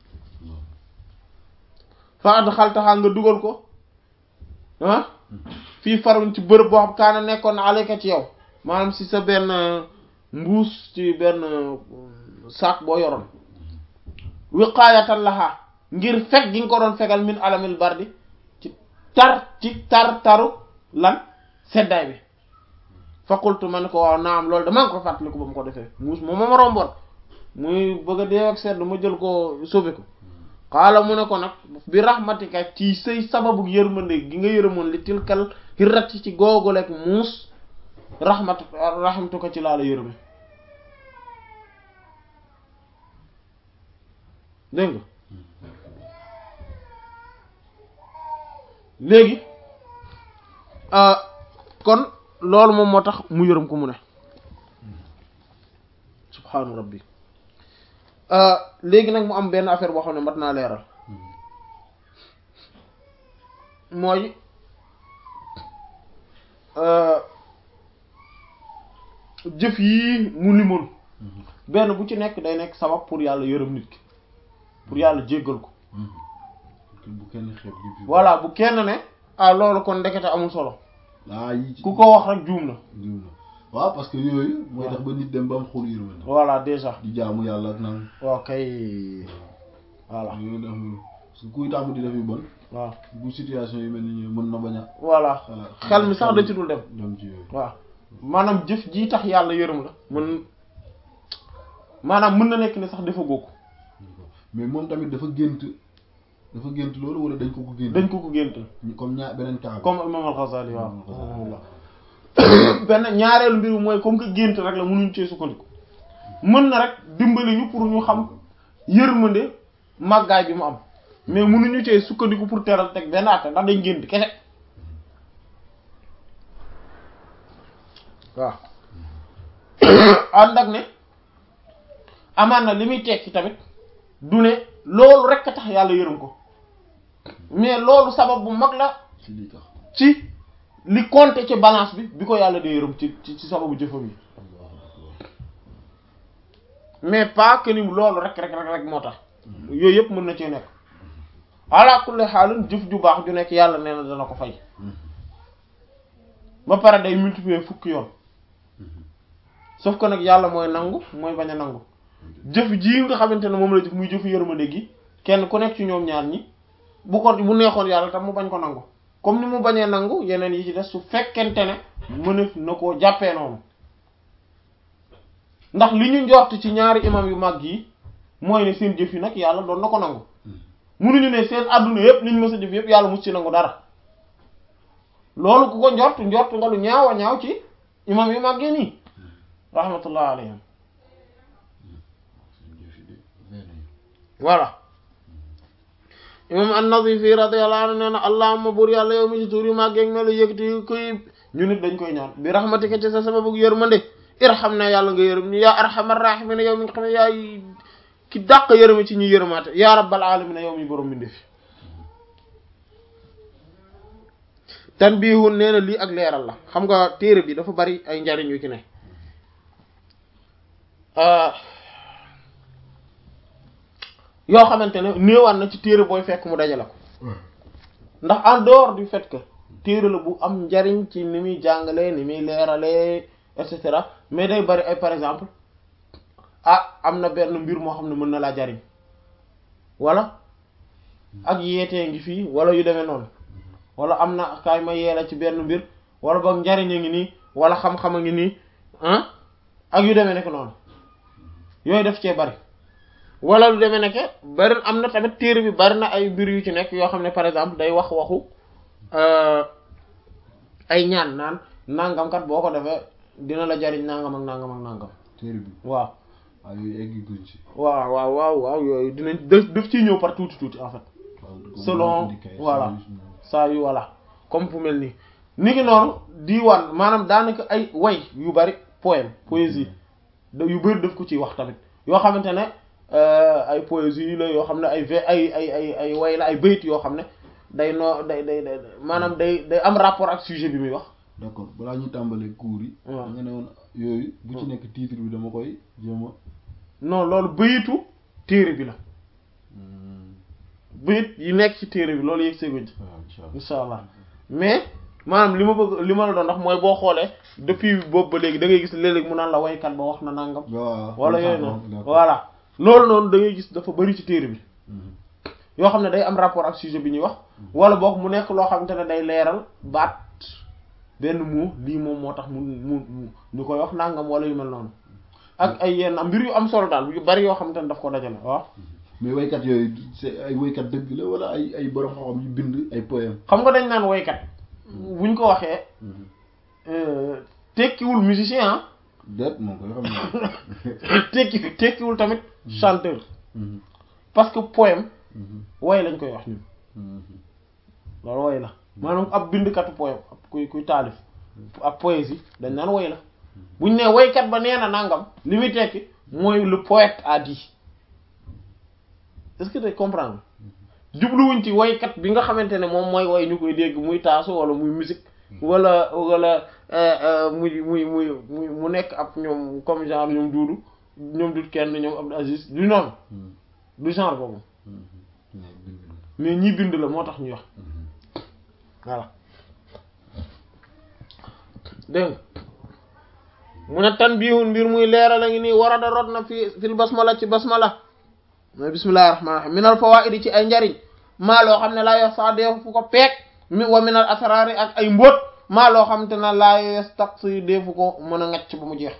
fa adxaltaha nga dugal ko ah fii farun ci bërëb boo xam kaana nekkoon na alayka ci yow maanaam si sa benn mbuus ci benn sac boo yoroon wiqaayatan laha ngir fekk gi nga ko doon fegal min alamil bardi ci tar ci tar taru lan seddaay bi fa qultu ma ne ko waaw naam loolu damaa ngi ko fàttaliku ba mu ko defee muus moom ma romboon muy bëgg a dee ak sedd ma jël ko sauvé ko xaala mu ne ko nag bi rahmatika ci say sababu yërmande gi nga yërëmoon li tilkal hirrat ci googolek muus rahmat rahmatu ko ci laa la yërëme dégg nga léegi kon loolu moom moo tax mu yërëm ko mu ne subhaanu rabbi léegi nag mu am benn affaire boo xam ne mat naa leeral mooy jëf yii mu limoon benn bu ci nekk day nekk sabab pour yàlla yërëm nit ki pour yàlla jéggal ko bu kenn xeeb gi voilà bu kenn ne ah loolu kon ndekete amul solo ah yi ci ku ko wax rek juum na juum na waaw parce que yooyu mooy tax ba nit dem ba am xol yërmande voilà déjà di jaamu yàlla ak naan waaw kay voilà yooyu def parce que kuy tàmm di def yu bon waaw bu situation yi mel ni ñëw mën na bañ a voilà xalaat xel mi sax da ci dul dem dem ci yooyu waaw maanaam jëf jii tax yàlla yërëm la mën maanaam mën na nekk ne sax dafa góob mais moom tamit dafa gént dafa gént loolu wala dañ ko ko gént dañ ko ko géntal comme ñaar beneen cas bi comme imam al-Ghazali waaw Imam al-Ghazali. rahimahullah benn ñaareelu mbiru mooy comme que gént rek la mënuñ cee sukkandiku mën na rek dimbali ñu pour ñu xam yërmande màggaay bi mu am mais mënuñu cee sukkandiku pour teral teg benn atte ndax dañ gént kese waaw ànd ak ne amaan na li muy tekki tamit du ne loolu rek a tax yàlla yërëm ko mais loolu sabab bu mag la ci lii tax ci li compter ci balance bi bi ko yàlla di yërëm ci ci ci sababu jëfam yi mais pas que ni loolu rek rek rek rek moo tax yooyu yëpp mën na cee nekk ala kulli xaalin jëf ju baax ju nekk yàlla nee na dana ko fay ba pare day multiplier fukki yoon sauf que nag yàlla mooy nangu mooy bañ a nangu jëf ji nga xamante ne moom la jëf muy jëfu yërmande gi kenn ku nekk ci ñoom ñaar ñi bu ko bu neexoon yàlla tam mu bañ ko nangu comme ni mu bañee nangu yeneen yi ci des su fekkente ne mënef na koo jàppee noonu ndax li ñu njort ci ñaari imam yu mag yi mooy ne seen jëf yi nag yàlla doon na ko nangu munuñu ne seen adduna yëpp liñ mës a jëf yëpp yàlla mus ci nangu dara loolu ku ko njort njort nga lu ñaaw a ñaaw ci imam yu màggee nii rahmatullah alayhim voilà imam an-Nazifi radiyallahu anhu nee na allahumma buur yàlla yow mi ci tuur yu màggee ak melo yëkkati koy ñu nit dañ koy ñaan bi rahmatika ci sa sababu yërmande irham na yàlla nga yërëm ñu yaa arhamar rahimin yow mi nga xam ne yaay ki dàq yërëme ci ñi yërëmaate yaa rabbal alamin yow mi borom bi ndefi tan biihun nee na lii ak leeral la xam nga téere bi dafa bari ay njariñ yu ci ne yoo xamante ne néewaan na ci téere booy fekk mu dajale ko ndax en dehors du fait que téere la bu am njariñ ci ni muy jàngalee ni muy leeralee et cetera mais day bari ay par exemple ah am na benn mbir moo xam ne mën na laa jariñ wala ak yeetee ngi fii wala yu demee noonu wala am na kaay ma yeela ci benn mbir wala boog njariñ a ngi nii wala xam-xam a ngi nii ah ak yu demee nekk noonu yooyu def cee bari wala lu demee nekk bari am na tamit téere bi bari na ay mbir yu ci nekk yoo xam ne par exemple day wax waxu ay ñaan naan nangam kat boo ko defee dina la jariñ nangam ak nangam ak nangam téere bi waaw waaw yooyu egg guñ ci waaw waaw waaw waaw yooyu dinañ def def ciy ñëw par tuuti tuuti en fait selon voilà saa yu voilà comme fu mel nii ni ki noonu diiwaan maanaam daanaka ay way yu bari poème poésie da yu bari def ko ciy wax tamit yoo xamante ne ay poésie la yoo xam ne ay v ay ay ay ay way la ay bayit yoo xam ne day noo day day day maanaam day day am rapport ak sujet bi muy wax d'accord balaa ñuy tàmbalee cours yi da nga ne woon yooyu bu ci nekk titre bi dama koy jéem a non loolu bayitu téere bi la bayit yi nekk ci téere bi loolu yëg seeguñ ci insha allah mais maanaam li ma bëgg li ma la doon ndax mooy boo xoolee depuis boobu ba léegi da ngay gis léeg-léeg mu naan la waykat ba wax na nangam wala yooyu noonu voilà loolu noonu da ngay gis dafa bari ci téere bi yoo xam ne day am rapport ak sujet bi ñuy wax wala boog mu nekk loo xamante ne day leeral baat benn mu lii moom moo tax mu mu ñu koy wax nangam wala yu mel noonu ak ay yenn mbir yu am solo daal yu bari yoo xamante ne daf ko dajale waaw mais waykat yooyu c'est ay waykat dëgg la wala ay ay borom xam-xam yu bind ay poème xam nga dañ naan waykat buñ ko waxee tekkiwul musicien ah déet moom koy xam ne tekki tekkiwul tamit chanteur parce que poème way lañ koy wax ñun loolu way la maanaam ab bindkatu poème ab kuy kuy taalif ab poésie dañ naan way la buñ ne waykat ba nee na nangam li muy tekki mooy le poète a dit est-ce que tu comprends jubluwuñ ci waykat bi nga xamante ne moom mooy way ñu koy dégg muy taasu wala muy musique wala wala muy muy muy muy mu nekk ab ñoom comme genre ñoom duudu ñoom dut kenn ñoom Abdou Aziz du noonu du genre boobu mais ñii bind la moo tax ñuy wax voilà dégg mu ne tan biihun mbir muy leeral a ngi nii war a da rot na fi fil basmala ci basmala mooy bismillahir rahmanir rahim minal fawaidi ci ay njariñ maa loo xam ne laa yo sax deefu fu ko peeg mi wa minal asrari ak ay mbóot maa loo xam te ne laa yastaqsi deefu ko mën a ngacc ba mu jeex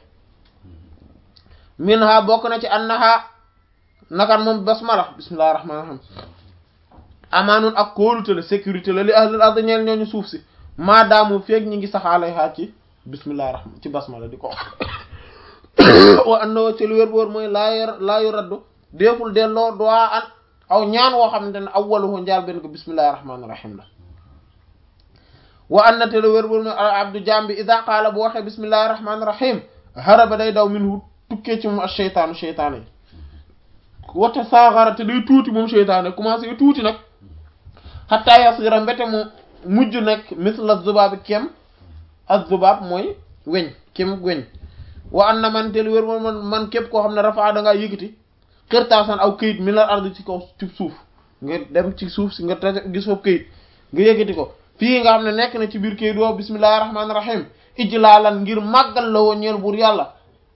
min ha bokk na ci annaha nakan moom basmala bismillahir rahmanir rahim amaanun ak kóolute la sécurité la li ahlul ard ñeel ñooñu suuf si maa daamu feeg ñi ngi saxaalay xaar ci bismillahir rahman ci basmala di ko wa annahu ci lu wér boor mooy laa laa yu raddu deeful delloo duwaa an aw ñaan woo xamante ne awwaluhu njaal benn ko bismillahir rahmanir rahim la wa anna te lu wér boor mooy abdu jambi ida qaala bu waxee bismillahir rahmanir rahim haraba day daw minhu tukkee ci moom ak sheytaanu sheytaane yi wata saaxara te day tuuti moom sheytaane commencé tuuti nag xataa yasira mbete mu mujj nekk misla zubaabi kem ak zubaab mooy weñ kem weñ wa an na man te lu wér moom man man képp koo xam ne rafaa da ngaa yëkkati xërtaasan aw këyit mi la ard ci kaw ci suuf nga dem ci suuf si nga taje gis foofu këyit nga yëkkati ko fii nga xam ne nekk na ci biir këyit woo bismillahi rahmaani rahim ijlaalan ngir màggal la woo ñeel buur yàlla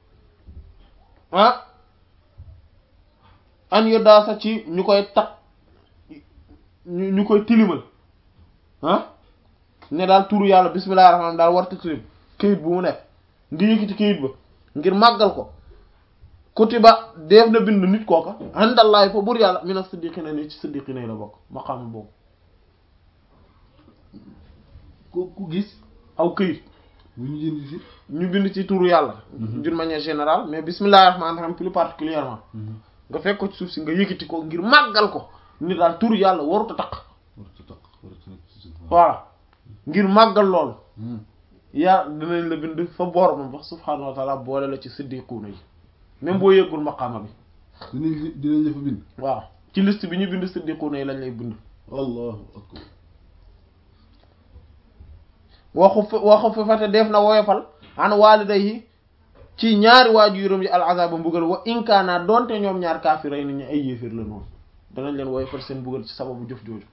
ah an yo daasa ci ñu koy tak ñu ñu koy tilimal ah ne daal turu yàlla bismillahi rahmaani daal warta tilim këyit bu mu nekk nga yëkkati këyit ba ngir màggal ko kutiba def na bind nit kooka indallahi fa bur yàlla mina siddiqina ni ci siddiqina yi la bokk maqaam boobu ku ku gis aw këyit bu ñu jënd si ñu bind ci turu yàlla d'une manière générale mais bismillahir rahmanir rahim plus particulièrement nga fekk ko ci suuf si nga yëkkati ko ngir màggal ko ni daal turu yàlla warut a taq warut a taq warut a nekk ci suuf voilà ngir màggal loolu yaa dinañ la bind fa boor moom wax subhaanahu wa taala boole la ci siddiquuna yi même boo yëggul maqaama bi dinañ dinañ la fa bind waaw ci liste bi ñu bind siddiquuna yi lañ lay bind allahu akbar waxu fa waxu fa fate def na woyofal an waalidayhi ci ñaari waajuram yi al azaba mbugal wa inkaana donte ñoom ñaar kaafiray ni ñu ay yéeféer la noonu danañ leen woyofal seen mbugal ci sababu jëf jooju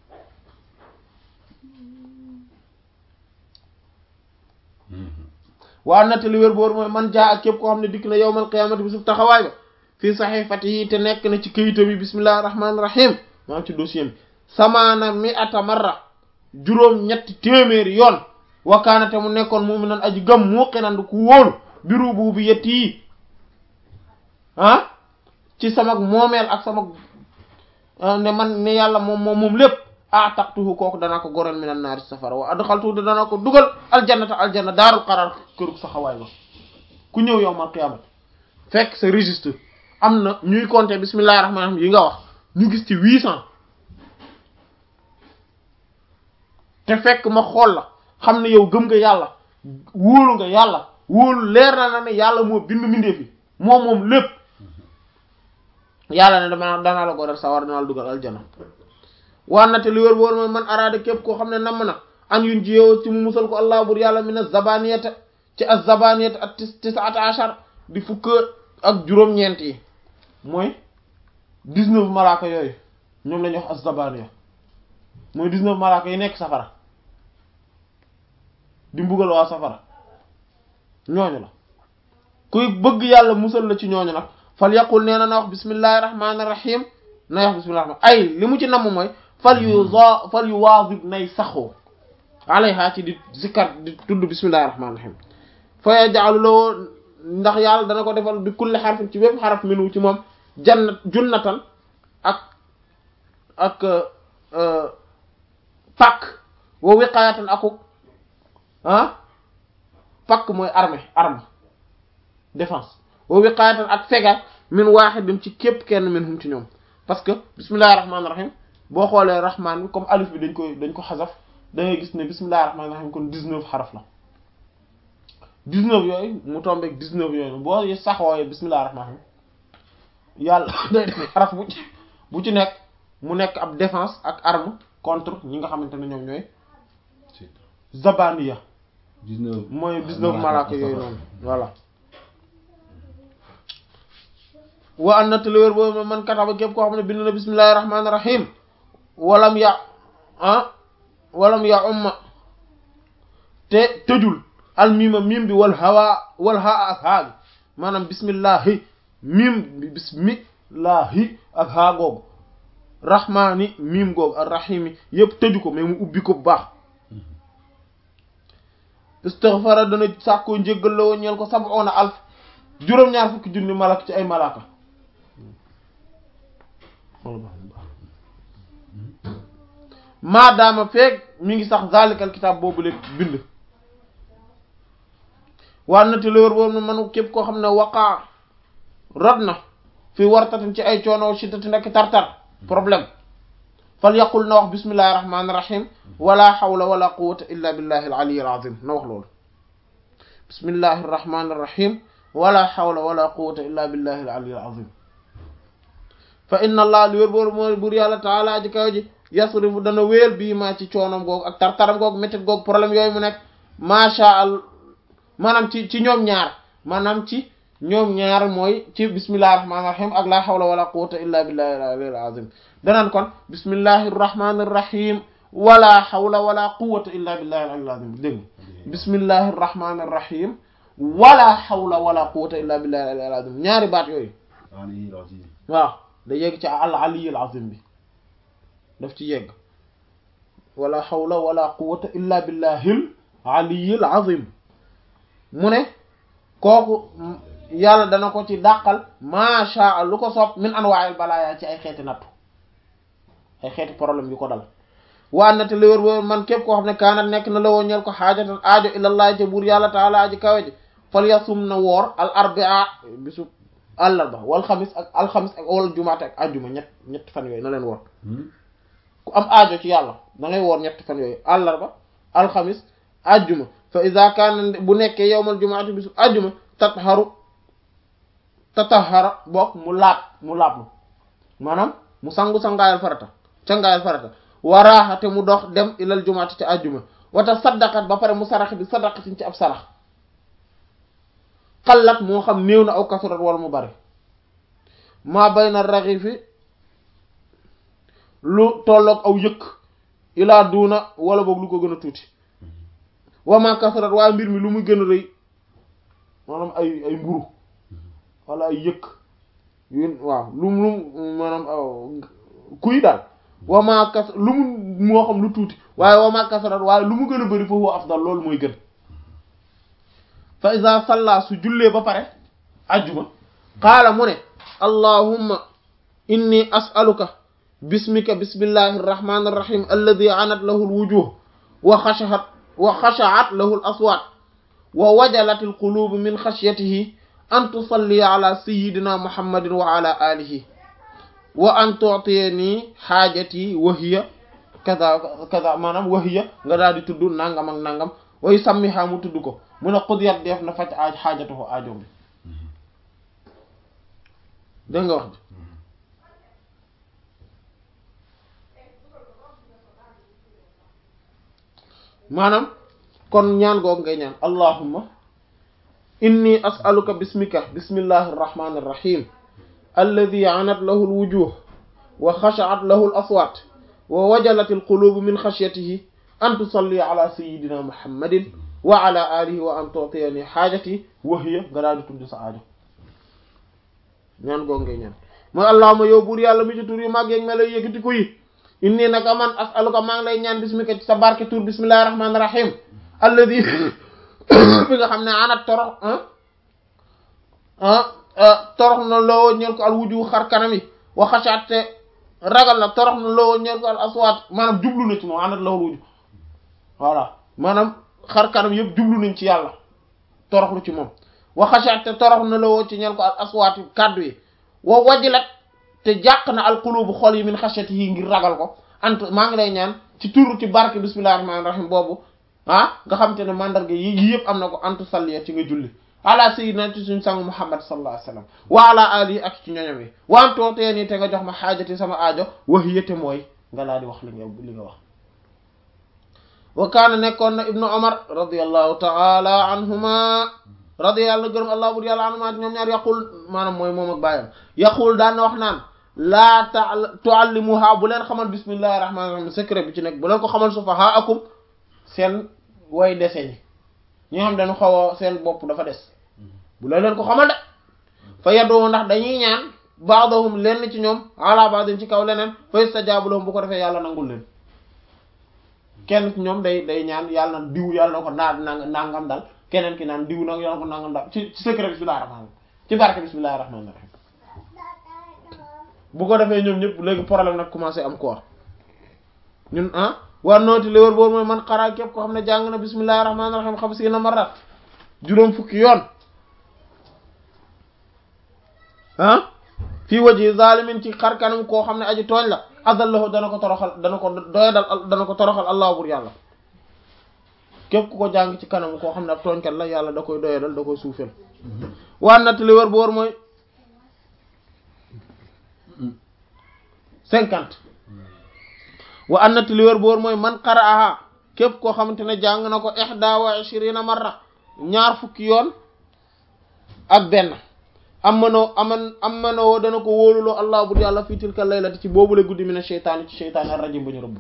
waa nattali wér boor mooy man jaa ak képp koo xam ne dikk na yawmal qiyaamati bi suuf taxawaay ba fii saxiifatihi te nekk na ci këyitam yi bismillahir rahmanir rahim maa ci dossier bi samaana mi ata marra juróom ñetti téeméeri yoon wakaana te mu nekkoon mu'minan aji gëm muqinan ku wóolu bi rububiyyati yi ah ci sama moomeel ak sama ne man ne yàlla moom moom moom lépp ah taqtuhu kooku danaa ko goreel minan naari safara wa adxaltuhu te danaa ko dugal aljannata aljanna daarul qaraar kërug saxawaay ba ku ñëw yowmal qiyaamati fekk sa registre am na ñuy compter bismillahir rahmanir rahim yi nga wax ñu gis ci huit cent te fekk ma xool la xam ne yow gëm nga yàlla wóolu nga yàlla wóolu leer na na ne yàlla moo bind mbindeef yi moom moom lépp yàlla ne dama danaa la goreel sawar danaa la dugal aljana waan na te li wér boor mooy man araada képp koo xam ne namm na an yun ji yow ci mu musal ko allah bur yàlla min az-zabaniyata ci az-zabaniyata ak tis tisata achar di fukk ak juróom-ñeent yi mooy dix-neuf malaaka yooyu ñoom la ñuy wax az-zabaniya mooy dix-neuf malaaka yi nekk safara di mbugal waa safara ñooñu la kuy bëgg yàlla musal la ci ñooñu nag fal yaqul nee na na wax bismillahir rahmanir rahim nay wax bismillahir rahman ay li mu ci namm mooy fal yu za fal yu waazib nay saxoo alayha ci di zikkar di tudd bismillahir rahmanir rahim fa yaj'alu lahu ndax yàlla dana ko defal bi kulli xarfin ci bépp xaraf minu ci moom jannat junnatan ak ak pakk wa wiqayatan akuk ah pakk mooy armée arme défense wa wiqayatan ak fegal min wahidin ci képp kenn min hum ci ñoom parce que bismillahir rahmanir rahim boo xoolee rahman bi comme alif bi dañ koy dañ ko xasaf da ngay gis ne bismillahir rahmanir rahim kon 19 xaraf la 19 yooyu mu tombeeg 19 yooyu boo saxooyee bismillahir rahmanir rahim yàlla day def xaraf bu ci bu ci nekk mu nekk ab défense ak arme contre ñi nga xamante ne ñoom ñooy zabaniya 19 mooy 19 malaaka yooyu noonu voilà wa an nataliwér boobu man kataba képp koo xam ne bind na bismillahir rahmanir rahim walam ya ah walam ya umma te tëjul al mima mim bi wal hawa wal haa ak haa bi maanaam bismillahi mim bi bismillahi ak haa googu rahmaani mim googu ak rahimi yépp tëju ko mais mu ubbi ko bu baax istighfara dana sàkkoo njéggal la woon ñeel ko sab'una alf juróom-ñaar fukki junni malak ci ay malaka maadaama feeg mi ngi sax zalikal kitaab boobu lépp bind waa nati lawér boobu na manu képp koo xam ne waqaa rod na fi wartatin ci ay coono shiddati nekk tar-tar problème fal yaqul na wax bismillahir rahmanir rahim wala hawla wala quwwata illa billahi al aliyyil azim na wax loolu bismillahir rahmanir rahim wala hawla wala quwwata illa billahi al aliyyil azim fa inna allah li wér boobu mooy bur yàlla taala ji kaw ji yasrifu dana wéel bii maa ci coonom googu ak tartaram googu méttit googu problème yooyu mu nekk macha allah maanaam ci ci ñoom ñaar maanaam ci ñoom ñaar mooy ci bismillahir rahmanir rahim ak la hawla wala quwwata illa billahi al aliyyil azim danaan kon bismillahir rahmanir rahim wala hawla wala quwwata illa billahi al aliyyil azim dégg bismillahir rahmanir rahim wala hawla wala quwwata illa billahi al aliyyil azim ñaari baat yooyu aliyyil azim waaw da yegg ci al aliyyil azim bi daf ci yegg wala hawla wala quwwata illa billahil aliyyil azim mu ne kooku yàlla dana ko ci dàqal macha lu ko soob min anwaa'il balaaya ci ay xeeti nattu ay xeeti problème yu ko dal waa na te li wër wër man képp koo xam ne kaanat nekk na la woo ñeel ko xaajatan aajo ilallaah ca buur yàlla taala aji kawe ji fal yasum na woor al arbia bisu àllarba wal xamis ak alxamis ak wal jumaate ak ajjuma ñett ñett fan yooyu na leen woor ku am aajo ci yàlla da ngay woor ñett fan yooyu àllarba alxamis ajjuma fa iza kaana bu nekkee yowmal jumaati bisu ajjuma tatharu tatahara bokk mu laab mu laablu maanaam mu sangu sangaayal farata cangaayal farata waraaxa te mu dox dem ilal jumaati ci ajjuma wata saddaqat ba pare mu sarax bi sadaqatin ci ab sarax xallat moo xam néew na aw kasurat wala mu bari maa bayna raxifi lu tolloog aw yëkk ilaa duuna wala boog lu ko gën a tuuti wama kasurat waaye mbir mi lu muy gën a rëy maanaam ay ay mburu wala ay yëkk yu waaw lu mu maanaam kuy daal wama kas lu mu moo xam lu tuuti waaye wama kasurat waaye lu mu gën a bëri foofu afdal loolu mooy gën fa iza salla su jullee ba pare ajjuma qaala mu ne allahumma inni as'aluka bismika bismillahi irrahmani irrahim alladi anat lahu alwujuh wa xashaat wa xashaat lahu al aswaat wa wajalat alqulubu min xashyatihi an tusalliya ala sayidina muhammadin wa ala alihi wa an tu'tiyani xaajati wa hiya kaza kaza maanaam wa hiya nga daal di tudd nangam ak nangam way sammiha mu tudd ko mun a xudiyat def na faj aaj xaajatuhu aajo bi dégg nga wax bi maanaam kon ñaan googu ngay ñaan allahumma inni as'aluka bismika bismillahi irrahmani irrahim alladi anat lahu alwujuh wa xashaat lahu al aswat wa wajalat alqulubu min xashyatihi an tusalli ala sayidina muhammadin wa ala alihi wa an tu'tiyani xaajati wa hiya nga daal di tudd sa aajo ñaan googu ngay ñaan mooy allahumma yow buur yàlla mi ci tur yu màgg yeeg melo yëkkati ko yi inni naka man as'aluka maa ngi lay ñaan bismika ci sa barke tur bismillahir rahmanir rahim alladi bi nga xam ne anat torox torox na loo ñeel ko al wuju xar kanam yi wa xashaat te ragal na torox na loo ñeel ko al aswaat maanaam jublu na ci moom anat lawul wuju voilà maanaam xar kanam yëpp jublu nañ ci yàlla toroxlu ci moom wa xashaat te torox na loo ci ñeel ko al aswaat kàddu yi wa wajilat te jàq na al qulubu xol yi min xashyati yi ngir ragal ko ant maa ngi lay ñaan ci turu ci barke bismillahir rahmanir rahim boobu ah nga xam te ne mandarga yi yi yëpp am na ko antu salliya ci nga julli ala sayyidina ci suñu sang muhammad sallallahu alayhi wasallam wa ala alihi ak ci ñoñom yi wantoo tee nii te nga jox ma xaajati sama aajo wax yëte mooy nga laa di wax li nga li nga wax wa kaana nekkoon na ibnu omar radiallahu taala anhuma radiyallahu gërëm allah bur yàlla anhuma ñoom ñaar yaqul maanaam mooy moom ak bàyyam yaqul daan na wax naan laa ta tuallimuha bu leen xamal bismillahi rahmaani rahim secret bi ci nekk bu leen ko xamal sufaha akum seen way dese ñi ñi nga xam dañu xaw a seen bopp dafa des bu leen leen ko xamal de fa yaddoo ndax dañuy ñaan baadahum lenn ci ñoom ala baadin ci kaw leneen fa yustajaabu lahum bu ko defee yàlla nangul leen kenn ci ñoom day day ñaan yàlla na diw yàlla na ko naa nangam dal keneen ki naan diw nag yàlla na ko nangam dal ci ci secret bismillahi rahmaani ci barke bismillahi rahmaani rahim bu ko defee ñoom ñëpp léegi problème nag commencé am quoi ñun ah war nooti li wër boobu mooy man xaraa képp ko xam ne jàng na bismillahi rahmaani rahim xam si na marat juróom fukki yoon ah fii waji zalimin ci xar kanam koo xam ne aji tooñ la adallahu dana ko toroxal dana ko doyadal dana ko toroxal allah bur yàlla képp ku ko jàng ci kanam koo xam ne ab tooñkat la yàlla da koy doyadal da koy suufel waan natt li wër bu wër mooy cinquante wa annat li wër boor mooy man qara'aha képp koo xamante ne jàng na ko ihda wa ishrina marra ñaar fukki yoon ak benn am manoo aman am manoo dana ko wóoluloo allah bur yàlla fii tilka laylati ci boobule guddi mi ne seytaani ci seytaani ar rajim ba ñu rëbb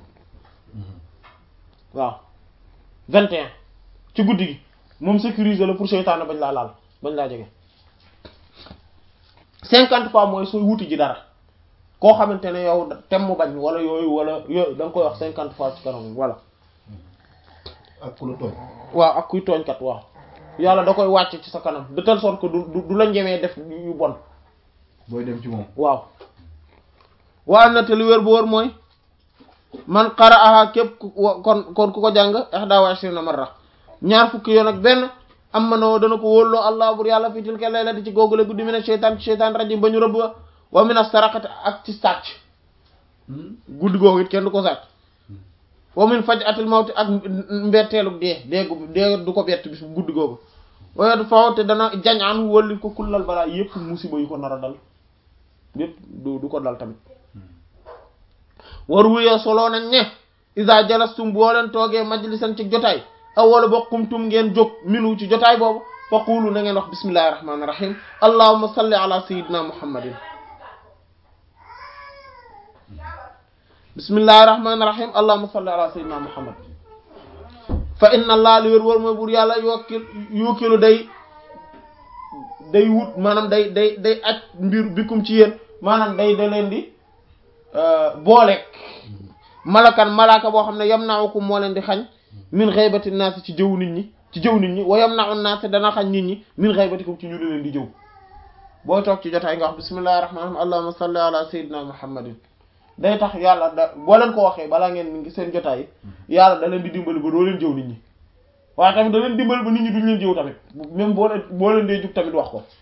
waaw vingt et un ci guddi gi moom sécuriser la pour seytaane bañ laa laal bañ laa jege cinquante fois mooy sooy wuti ji dara koo xamante ne yow tem mu bañ wala yooyu wala yooyu da nga koy wax cinquante fois ci kanam voilà ak ku la tooñ waaw ak kuy tooñkat waaw yàlla da koy wàcc ci sa kanam de telle sorte que du du du la njemee def yu bon booy dem ci moom waaw waa na te lu wér bu wóor mooy man qara'aha képp ku wa- kon kon ku ko jàng ihda wa ishrina marra ñaar fukki yoon ak benn am ma noo dana ko wóolloo allah bur yàlla fi tilka laylati ci googule guddi mi ne sheytaan ci sheytaan rajim ba ñu rëbb wa wa min as-saraqati ak ci sàcc guddi googu it kenn du ko sàcc wa min faj'atil mawti ak mbetteelu dee déegu dee du ko bett bis guddi googu waaye du faw te dana jañ an wólli ko kullal balaa yépp musiba yu ko nar a dal yépp du du ko dal tamit war wuyee soloo nañ ne isa jalastum boo leen toogee majlisan ci jotaay aw wala bokkumtum ngeen jóg minu ci jotaay boobu fa qulu na ngeen wax bismillahi rahmaani rahim allahumma salli ala sayyidina muhammadin bismillahi rahmaani rahim allahumma salli ala sayyidina muhammad fa inna allah li wér wóor mooy buur yàlla yokkil yokkilu day day wut maanaam day day day aj mbir bikum ci yéen maanaam day da leen di booleeg malakan malaaka boo xam ne yam naawakum moo leen di xañ min xaybati naas ci jëw nit ñi ci jëw nit ñi wa yam naaw naas dana xañ nit ñi min xaybatikum ci ñu leen di jëw booy toog ci jotaay nga wax bismillahi rahmaani rahiim allahumma salli ala sayyidina muhammadin day tax yàlla da boo leen ko waxee balaa ngeen ngi seen jotaay yàlla da leen di dimbali ba doo leen jëw nit ñi waaye tamit da leen dimbali ba nit ñi duñ leen jëw tamit même boo leen boo leen dee jug tamit wax ko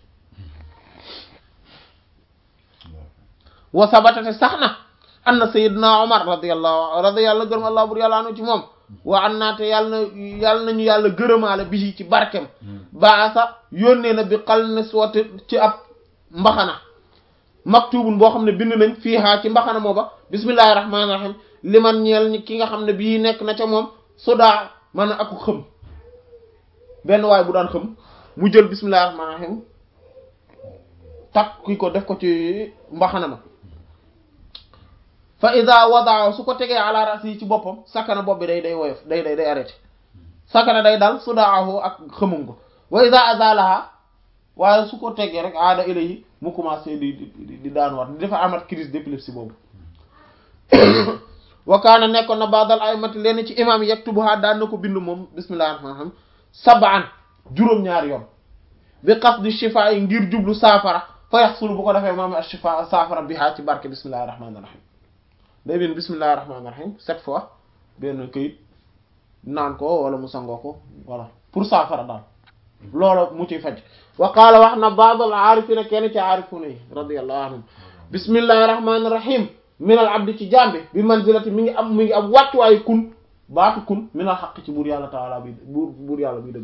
wa sabatate sax na anna sayyidina Umar radiyallahu radiyallahu gërëm allah bur yàlla anu ci moom wa an naate yàlla na yàlla nañu yàlla gërëmaale bi ci barkem baasa yónnee na bi xal ne sooti ci ab mbaxana maktubun boo xam ne bind nañ fii haa ci mbaxana mooba bismillahi rahmaani rahim li man ñeel ñi ki nga xam ne bii nekk na ca moom sodaa man aku xëm benn waay bu daan xëm mu jël bismillahi rahmaani rahim takk ki ko def ko ci mbaxana ma fa ida wadaa su ko tegee ala rasi ci boppam sakana bopp bi day day woyof day day day arrêté sakana day dal sudaahu ak xëmum ko wa ida azalaha waaye su ko tegee rek aada ilayi mu commencé di di di daanuwaat di dafa amat crise d'épilepsie boobu wa kaana nekkoon na baadal aymati leen ci imam yaktubuha daan na ko bind moom bismillahi rahmaani rahiim sab'an juróom-ñaari yoon bi qasdi shifaa yi ngir jublu saafara fa yaxsulu bu ko defee moom ak shifaa saafara bi haa ci barke bismillahi rahmaani rahiim day bind bismillahi rahmaani rahiim sept fois benn këyit naan ko wala mu sangoo ko voilà pour saafara daal loolu mu ciy faj wa qaala wax na baadal aarifina kenn ci aarifuna yi radiyallahu anhum bismillahi rahmaani rahiim minal abdi ci jambi bi manzilati mi ngi am mi ngi am wàccuwaayu kun baatu kun minal xaq ci buur yàlla taala bi buur buur yàlla bi dëgg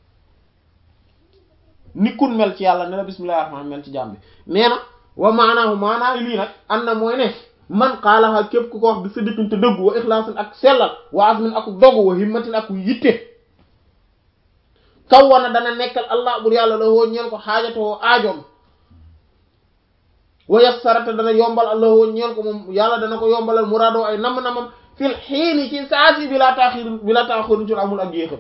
ni kun mel ci yàlla ne la bismillahi rahmaani mel ci jambi nee na wa maanaahu maanaa lii nag an na mooy ne man qaalaha képp ku ko wax bi sidqin te dëggu wa ixlaasin ak sellal wa azmin ak dogu wa himmatin ak yitte kaw wana dana nekkal allah buur yàlla la woo ñeel ko xaajatoo aajoom wa yassarata dana yombal allah woo ñeel ko moom yàlla dana ko yombalal muraadoo ay nam-namam fil xiini ci saasi bi laa taaxir bi laa taaxiru ci amul ak yéexam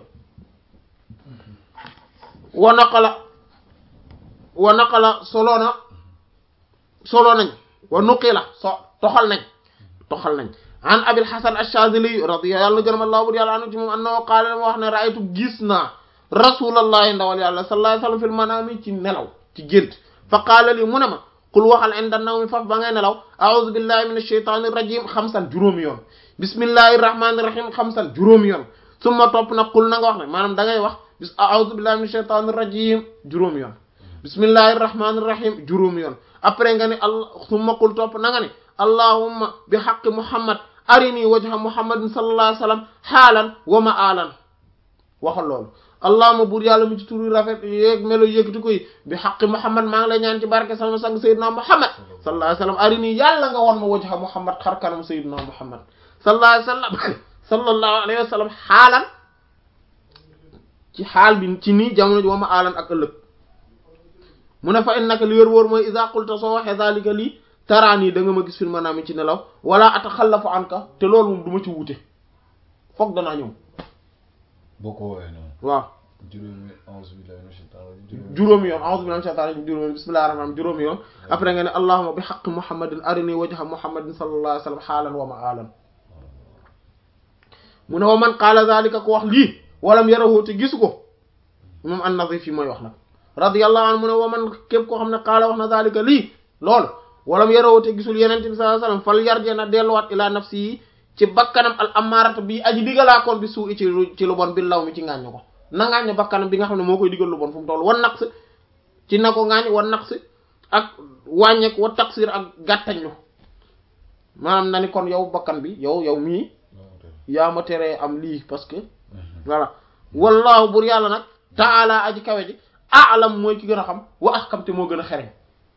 wa naqala wa naqala solo na solo nañ wa nuqila so toxal nañ toxal nañ an abil hasan ash-shazili radiya yàlla gërëm allah bur yàlla anu ci moom annahu qaala ma wax ne raaytu gis naa rasulallahi ndawal yàlla sallallahu alayhi wasallam fil manami ci nelaw ci gént fa qaala li mu ne ma qul waxal inda nawmi faf ba ngay nelaw a'udhu billahi minash shaytanir rajim xamsan juróomi yoon bismillahir rahmanir rahim xamsan juróomi yoon summa topp nag qul na nga wax ne maanaam da ngay wax bis a'udhu billahi minash shaytanir rajim juróomi yoon bismillahir rahmanir rahim juróomi yoon après nga ne allah summa qul topp na nga ne allahumma bi haqqi muhammad arini wajha muhammadin sallallahu alayhi wasallam xaalan wa ma'alan waxal loolu allahumma buur yàlla mu ci turu rafet yéeg melo yëkkati koy bi haqqi muhammad maa ngi lay ñaan ci barke sama sang sayyidina muhammad sallallahu alayhi wasallam arini yàlla nga won ma wajha muhammad xar kanam sayyidina muhammad sallallahu alayhi wasallam sallallahu alayhi wasallam xaalan ci xaal bi ci nii jamono ji wa ma'alan ak ëllëg mu ne fa innaka li wér wóor mooy iza qulta soo waxee zalika lii taraani da nga ma gis fil manaami ci nelaw wala ataxallafu anka te loolu moom du ma ci wuute foog danaa ñëw boo ko woowee noonu. waaw juróomi a'uuzu billahi minash shaytaani rajiim. juróomi yoon a'uuzu billahi minash shaytaani rajiim juróomi bismillahir rahmaanir rahiim juróomi yoon après nga ne allahumma bi haqqi muhammadin arini wajha muhammadin sallallahu alayhi wa sallam xaalan wa ma'aalan mu ne wa man qaala zalika ko wax lii walam yarahu te gisu ko imam an-Nazif yi mooy wax nag radiyallahu anhu mu ne wa man képp koo xam ne qaala wax na zalika lii loolu walam yarawate gisul yenente bi sallallahu alayhi wasallam fal yarje na delluwaat ila nafsi yi ci bakkanam al amaarata bi aji digalaakoon bi suu i ci lu ci lu bon bi law mi ci ngaañu ko na ngaañu bakkanam bi nga xam ne moo koy digal lu bon fu mu toll wan naqs ci na ko ngaañ wan naqs ak wàññeek wa taksir ak gàttañlu maanaam na ni kon yow bakkan bi yow yow mii yaa ma teree am lii parce que voilà wallahu bur yàlla nag taala aji kawe ji aalam mooy ki gën a xam wa ahkam te moo gën a xereñ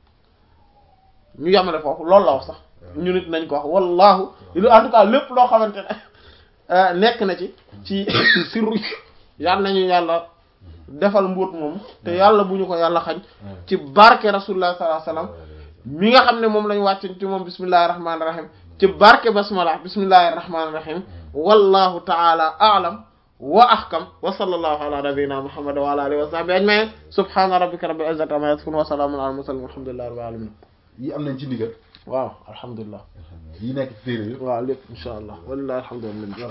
ñu yamale foofu loolu la wax sax ñu nit nañ ko wax wallahu en tout cas lépp loo xamante ne nekk na ci ci sirru yàlla nañu yàlla defal mbóot moom te yàlla bu ñu ko yàlla xañ ci barke rasulullah sallallahu alayhi wasallam mi nga xam ne moom lañ wàcc ci moom bismillahir rahmanir rahim ci barke basmala bismillahir rahmanir rahim wallahu ta'ala a'lam wa ahkam wa sallallahu ala nabiyyina muhammad wa ala alihi wa sahbihi ajma'in subhana rabbika rabbil izzati amma yasifun wa salamun ala al mursalin walhamdulillahi rabbil alamin yi am nañ ci ndigal waaw alhamdulilah yi nekk téere yëpp waaw lépp insha allah walillahi alhamdulillah